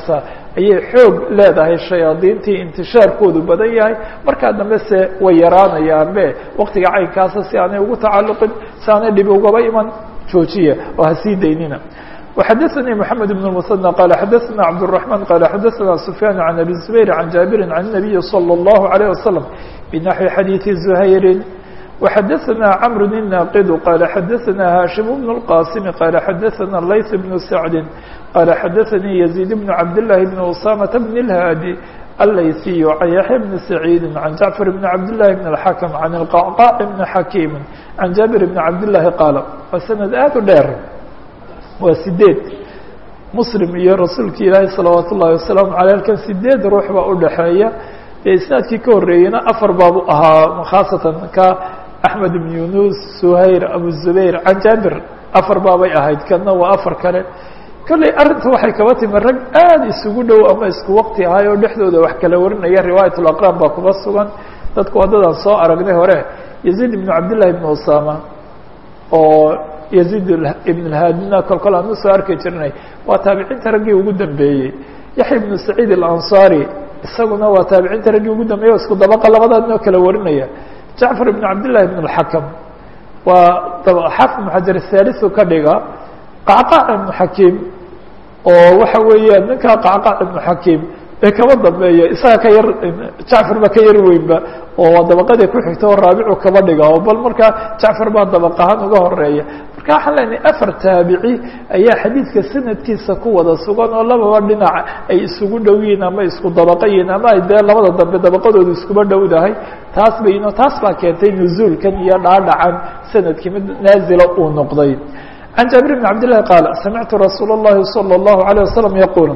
ayay xoog leedahay shayaadiintii intishaarkoodu badan yahay markaa dambe se way yaraanayaanbe waktiga caynkaasa si aanay ugu tacalluqin si aanay dhibi ugaba iman joojiya oo ha sii daynina وxdثnي محمد بن المثنى قال xdثna عبدالرحمن قال xdثna سفyان عن أبي الزبير عن جابر عن النبي صلى الله عليه وسلم بنحو حديث زهير وxdثna عمرو الناقد قال xdثna هاشم بن القاسم قال xdثna الليث بن سعد قال xdثnي يزيد بن عبد الله بن أسامة بن الهادي الليثي عن يحيى بن سعيد عن جعفر بن عبد الله بن الحكم عن القعقاع بن حكيم عن جابر بن عبد الله قال waa سند aad u dheer waa sideed muslim iyo rasuulki ilaahi salawaat ullahi wasalaamu caley halkan sideed ruux baa udhaxeeya ee isnaadkii ka horreeyeyna afar baabu ahaa khaasatan ka axmed ibn yunus suhayr abu zubayr can jaabir afar baabay ahayd kana waa afar kale kolley arrinta waxay kaba timi rag aada isugu dhow ama isku waqti ahay oo dhexdooda wax kala warinaya riwaayat laqraan baa kuba sugan dadku waddadaan soo aragnay hore yaziid ibnu cabdillahi ibnu usama oo yaziid ibn اlhaadina kol kol aan usoo arki jirnay waa taabiciinta raggii ugu dambeeyey yaxya ibnu saciid alanصari isaguna waa taabiciinta raggii ugu dambeeyey o isku dabaqa labadaadnoo kala warinaya jacfar ibn cabdillahi ibn اlxakam waa xaafid ibn xajar haalisu ka dhiga qacqaac ibnu xakiim oo waxa weeyaan ninkaa qacqaac ibnu xakiim ee kaba dambeeya isaga ka yar jacfar baa ka yar weynba oo dabaqadii ku xigta oo raabicu kaba dhiga oo bal markaa jacfar baa dabaq ahaan uga horeeya marka waxaan leenahay afar taabici ayaa xadiidka sanadkiisa ku wada sugan oo lababa dhinac ay isugu dhow yihiin ama isku dabaqa yihiin ama ay dee labada dambe dabaqadoodu iskuba dhowdahay taas bayno taas baa keentay nuzuulkan iyo dhaadhacan sanadkii mid naazila uu noqday can jaabir bn cabd llahi qaala samictu rasuul اllahi salى اllahu عalيه wasalam yaquul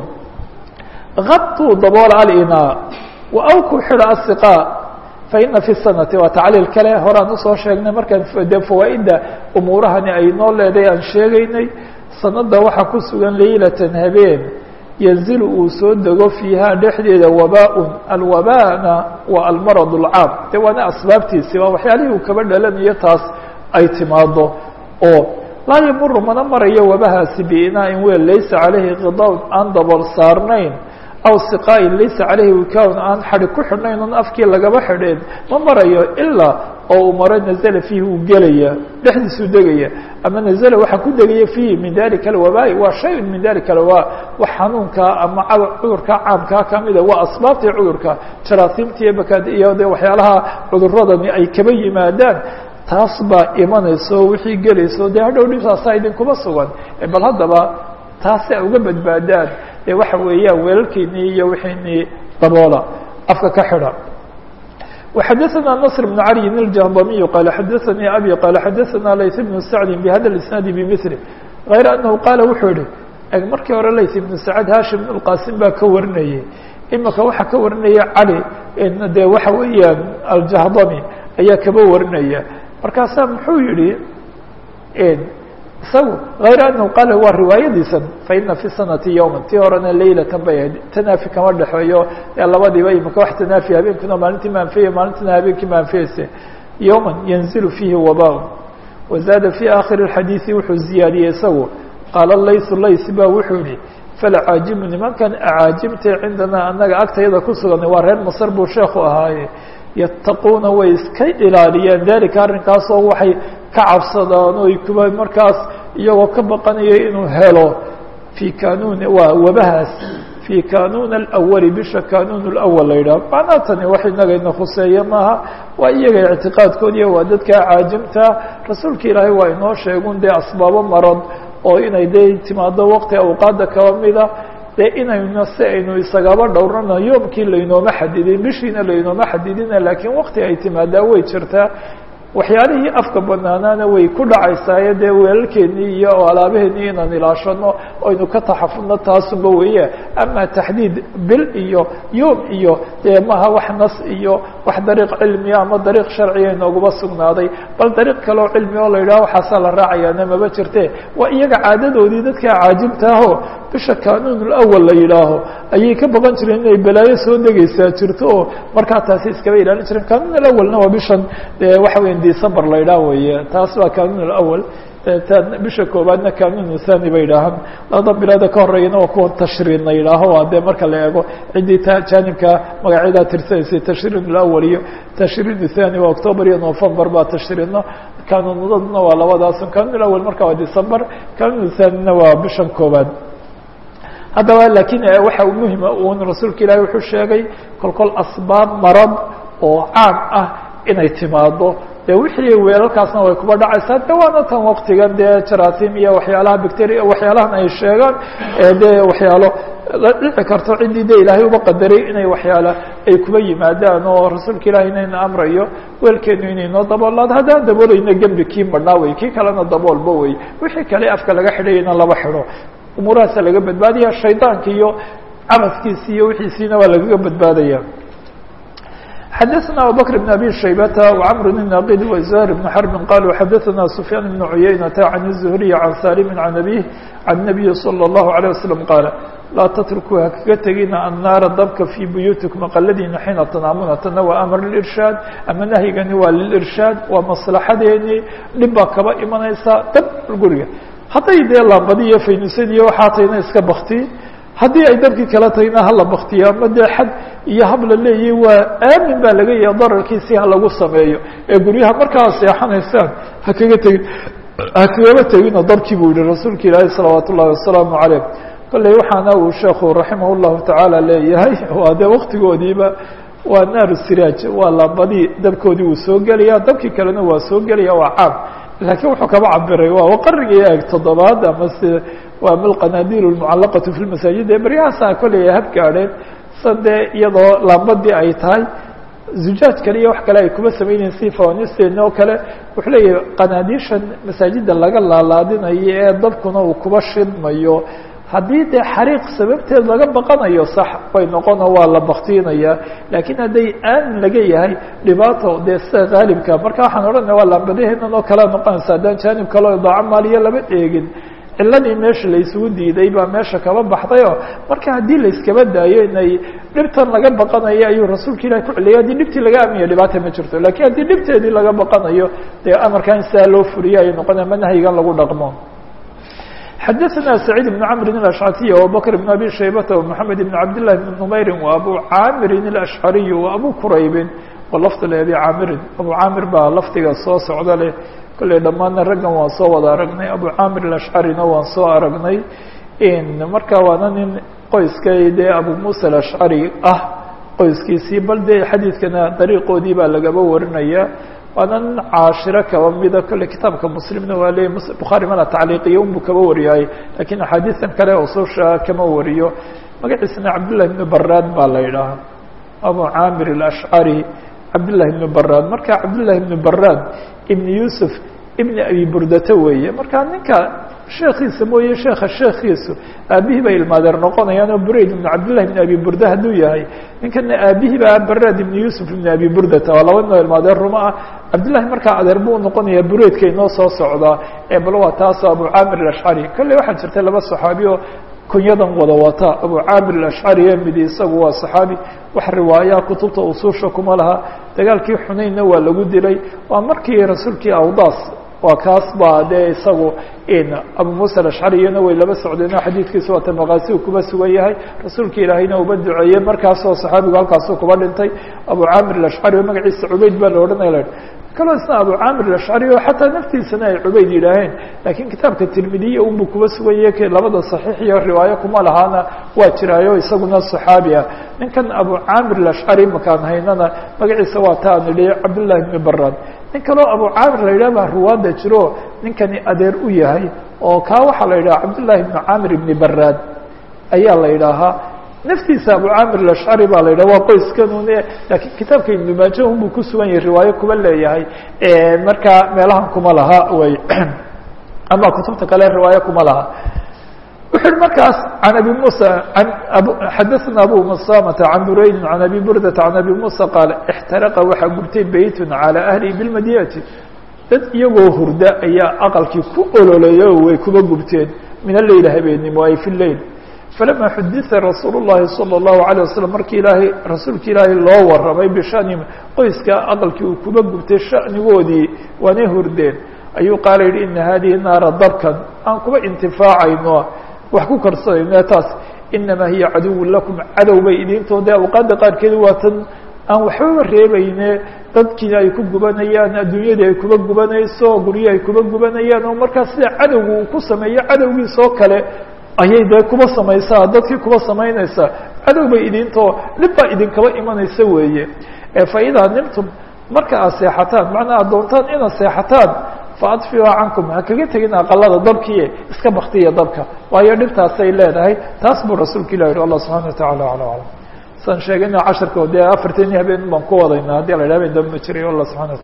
غطوا dabooل alinaa وawkuu xidha الsiقاء faina في الsanati waa tacliil kale horaan usoo sheegnay markaan de fawaaئida umuurahani ay noo leeday aan sheegaynay sanada waxaa ku sugan laylatan habeen yanzil uu soo dego fiiha dhexdeeda wabاء alwabana waa almarض الcaam de waana asbaabtiisi waa waxyaalihii uu kaba dhalanayo taas ay timaado oo laa yamuru mana marayo wabahaasi biinaain weel laysa calayhi khidawn aan dabool saarnayn aw siqaain laysa calayhi wikawn aan xadhi ku xidhnayn oon afkii lagaba xidheen ma marayo ilaa oo uu maro nazla fiihi uu gelaya dhexdiisuu degaya ama nazla waxaa ku degaya fiihi min dalika alwabaa'i waa shayun min dalika alwabaa wax xanuunkaa ama cudurkaa caamkaa kamida waa asbaabtii cudurka jaraasiimtii bakaad iyo de waxyaalaha cuduradani ay kaba yimaadaan taas baa imanayso wixii gelayso dee hadhow dhibtaasaa idinkuma sugan bal haddaba taasi a uga badbaadaan dee waxa weeyaan weelalkiinii iyo wixiinii daboola afka ka xidha وxadثna نصر بن علي الجهضمي قال xadثnي أbي قال xadثna layث بن سعد بhda الاسناaد بمثله غayر أنه qاaل wuxuu yihi markii hore layث بن سعد hashim بن الqاsim baa ka warinayay imika waxaa ka warinaya cali de waxa weeyaan الجهضمي ayaa kaba warinaya markaasaa muxuu yihi isagu غayr أنه qaal waa riwaayadiisan faina في sanati yوما tii horena laylatan bay ahayd tanaafi kama dhexeeyo ee labadiiba imika wax tanaafi habeenkuna maalintii maanfeya maalintina habeenkii maanfeyse yوما yanziل fiihi wabاء wazaada في akhir الxadiiثi wuxuu ziyaadiyey isagu qaala laysu lays ba wuxuu yihi falcaajimu nimankan acaajimta cindana anaga agtayada ku sugan waa reer masr buu sheeku ahaaye yattaquuna way iska ilaaliyeen dalika arrinkaasoo waxay ka cabsadaan o kuba markaas iyagoo ka baqanaya inuu helo fii kanuun waa wabahaas fii kanuun alawali bisha kanuun اlawal la yidhaho macnaha tani wax inagayna khuseeye maaha waa iyaga ictiqaadkoodiiya waa dadka caajimta rasuulka ilaahay waa inoo sheegun dee asbaabo marad oo inay dee timaado waqti awqaada kaba mida dee inayna si aynu isagaba dhowrano yoomkii laynooma xadidin bishiina laynooma xadidina laakiin wakti ay timaadaa way jirtaa waxyaalihii afka banaanaana way ku dhacaysaayo dee weelalkeenii iyo alaabaheenii inaan ilaashano aynu ka taxafudno taasunba weeye ama taxdiid bil iyo yoom iyo dee maha wax nas iyo wax dariiq cilmiya ama dariiq sharciga inooguma sugnaaday bal dariiq kaleo cilmi oo la yidhaho waxaasaa la raacayaana maba jirte waa iyaga caadadoodii dadka caajibtaaho bisha kanuun lawal la yidhaaho ayay ka baqan jireen inay balaayo soo degaysaa jirto oo markaa taasi iskaba ilaalin jireen kanuun alawalna waa bishan waxa weya december la yidhaah weeye taas waa kanuun alawal bisha koobaadna kanunu thani bay yidhaahaan labada biloode ka horeeyana waa kuwa tashriin la yidhaaho waa dee marka la eego ciddii ta jaanibka magacyadaa tirsanaysay tashriin alawal iyo tashriin thani waa october iyo november baa tashriino kanunaduna waa labadaas kanun awal marka waa december kanun thanina waa bishan koobaad haddaba lakiin waxa muhima un rasuulka ilaahi wuxuu sheegay kolkol asbaab marad oo caam ah inay timaado dee wixii weelalkaasna way kuba dhacaysaa de waana tan waktigan dee jarasim iyo waxyaalaha bacteria waxyaalahan ay sheegaan dee waxyaalo la dhici karto ciddii de ilaahay uba qadaray inay waxyaala ay kuba yimaadaan oo rasuulka ilahi inayna amrayo weelkeenu inaynoo daboolaad haddaan daboolayna gembi kii badhnaa wey kii kalena daboolba wey wixii kale afka laga xidhayana laba xidho umuurahaasa laga badbaadaya shaydaanka iyo cabaskiisi iyo wixiisiina waa lagaga badbaadaya xadaثna abubكر بن abي شhaybة وcمر بن ناqd وزهير بن حرب qالوا xadaثna سفyان بن عuyaynة عن الزهري عن sاlم عن أbيه عن النبي صلى الله عليه وسلم qاaل laa تتركوا hakaga tegina الناara dabka في buyuتiكم aqaladiina حيina تناamuna tana waa أmr للإرشhاad ama nahyigani waa للإرشhاad waa maslaxadeeni dhib baa kaba imanaysa dab guriga hadday dee laambadiyo faynusadiyo waxaa tayna iska bakti haddii ay dabkii kala tagna hala baktiyo ama dee xad iyo hab la leeyahy waa aamin baa laga yaha dararkiisi ha lagu sameeyo ee guryaha markaa seexanaysaan hakaga tegin hakagaba tegino dabkii buu yihi rasuulka ilaahi salawaat ullahi wasalaamu caleyh kolley waxaana uu sheekhu raximah llahu tacaala leeyahay waa dee waktigoodiiba waa naaru siraaj waa laambadii dabkoodii uu soo gelaya dabkii kalena waa soo gelaya waa caam laakiin wuxuu kaba cabiray waa qarnigii eeg toddobaad ama se waa milqanaadiil lmucalaqatu fi lmasaajid ee baryahaasa kolley ay hab gaadheen san dee iyadoo laambadii ay tahay zujaaj kale iyo wax kale ay kuma samaynayen si fawanisteena oo kale wuxuu leeyahay qanaadiishan masaajida laga laalaadinayo ee dabkuna uu kuba shidmayo haddii dee xariiq sababteed laga baqanayo sax way noqono waa la baktiinaya laakiin hadday aamin laga yahay dhibaato dee sida haalibka marka waxaan odhanaya waa laambadaheenan oo kalea noqonaysa haddaan jaanib kaleo idaaco maaliya lama eegin ciladii meesha la isugu diiday baa meesha kaba baxdayoo marka haddii la iskaba daayo inay dhibtan laga baqanayo ayuu rasuulka ilahi ku celiyay haddii dhibtii laga aamiya dhibaata ma jirto lakiin haddii dhibteedii laga baqanayo dee amarkan sidaa loo furiyo ay noqonaya ma nahyigan lagu dhaqmo xadaثna سacيid بن cmr الأشcثي وabubكر بن abي شhaybة ومحamed بن cabd للh بن نmayri وabu camiri الأشcariي وabu quraybi lafd abi caamirin abu caamir baa lafdiga soo socda leh kolley dhammaadna raggan waan soo wada aragnay abu caamir الأشcarina waan soo aragnay marka waana nin qoyskay dee abu muسى الأشcari ah qoyskiisii bal dee xadiidkana dariiqoodii baa lagaba warinaya waana nin caashiro kaba mida kolley kitaabka muslimna waa leeyay bukhaari mana tacliiqiyo unbuu kaba wariyaay lakiin axaadiisan kale ususha kama wariyo magaciisana cabdullahi ibnu baraad baa la yidhaahaa abu caamir alashcari cabdullahi ibnu baraad marka cabdullahi ibnu baraad ibn yuusuf ibn abi burdata weeye marka ninka sheekiisa mooye sheeka sheekiisu aabihii bay ilmaadeer noqonayaan oo burayd ibn cabdillahi ibn abi burda hadduu yahay ninkana aabihii baa baraad ibn yuusuf ibn abi burdata waa laba noo ilmaadeer ruma ah cabdillahi markaa adeer buu noqonaya buraydka inoo soo socdaa ee bal waa taasoo abu caamir alashcari kolley waxaa jirtay laba saxaabi oo kunyadan wada wata abu caamir alashcari ee midi isagu waa saxaabi wax riwaayaa kutubta usuusha kuma laha dagaalkii xunaynna waa lagu dilay waa markii rasuulkii awdaas waa kaas baa dee isagu abu muسى aلأشcariyana way laba socdeen xadiidkiisa waata maqaasi u kuba sugan yahay rasuulka ilaahayna uba duceeyey markaasoo صaxaabigu halkaasu kuba dhintay abu camir aلأشcari oo magaciisa cubayd baa la odhanaya kaloo isna abu camir aلأشcari oo xataa naftiisana ay cubayd yidhaaheen lakiin kitaabka tirmidiya unbu kuba sugan yahay labada صaxiix iyo riwaayo kuma lahaana waa jiraayo isaguna صaxaabi ah ninkan abu camir aلأشcari makaan haynana magaciisa waa ta aan idhi cabdالlahi بn barad nin kaloo abu caamir la yidhah baa ruwaadda jiro ninkani adeer u yahay oo kaa waxaa la yidhaha cabdullahi ibnu caamir ibni baraad ayaa la yidhaahaa naftiisa abu caamir alashcari baa la yidhaha waa qoyskanune laakiin kitaabka ibnu maaja unbuu ku sugan yahay riwaayo kuba leeyahay markaa meelahan kuma laha way ama kutubta kale riwaayo kuma laha wuxu uhi markaas an abi muسى xadaثna abu masamata can buraydi can abi burdata can abi muسى qaal اxtaraqa waxaa gubtay beytun calى ahlihi biاlmadinati dad iyagoo hurda ayaa aqalkii ku ololeeya oo way kuba gubteen min aleyl habeenimo ay fi leyl falama xudita rasuul الlahi salى الlahu عalيه waslm markii ilaahay rasuulka ilaahay loo waramay bishanihim qoyska aqalkii uu kuba gubtay shanigoodii waanay hurdeen ayuu qaala yihi ina hadihi naara dabkan aan kuba intifaacayno wax ku karsanayno taas inamaa hiya caduwun lakum cadow bay idintoo dee awqaadda qaarkeed waa tan aan waxbaba reebayne dadkiina ay ku gubanayaan adduunyadii ay kuba gubanayso guryo ay kuba gubanayaan oo markaa sida cadowga uu ku sameeyo cadowgiisoo kale ayay dee kuba samaysaa dadkii kuba samaynaysaa cadow bay idintoo dhib baa idinkaba imanaysa weeye fa idaa nimtum marka aad seexataan macnaa aad doontaan inaad seexataan faadfiuha cankum ha kaga tegin aqalada dabkiie iska baktiya dabka waayo dhibtaasay leedahay taas buu rasuulka ilah yihi allah subxana watacala ala aclam san sheegayna casharka dee afartanii habeen baan ku wadayna haddii la idhah ben daba ma jiray allah subxana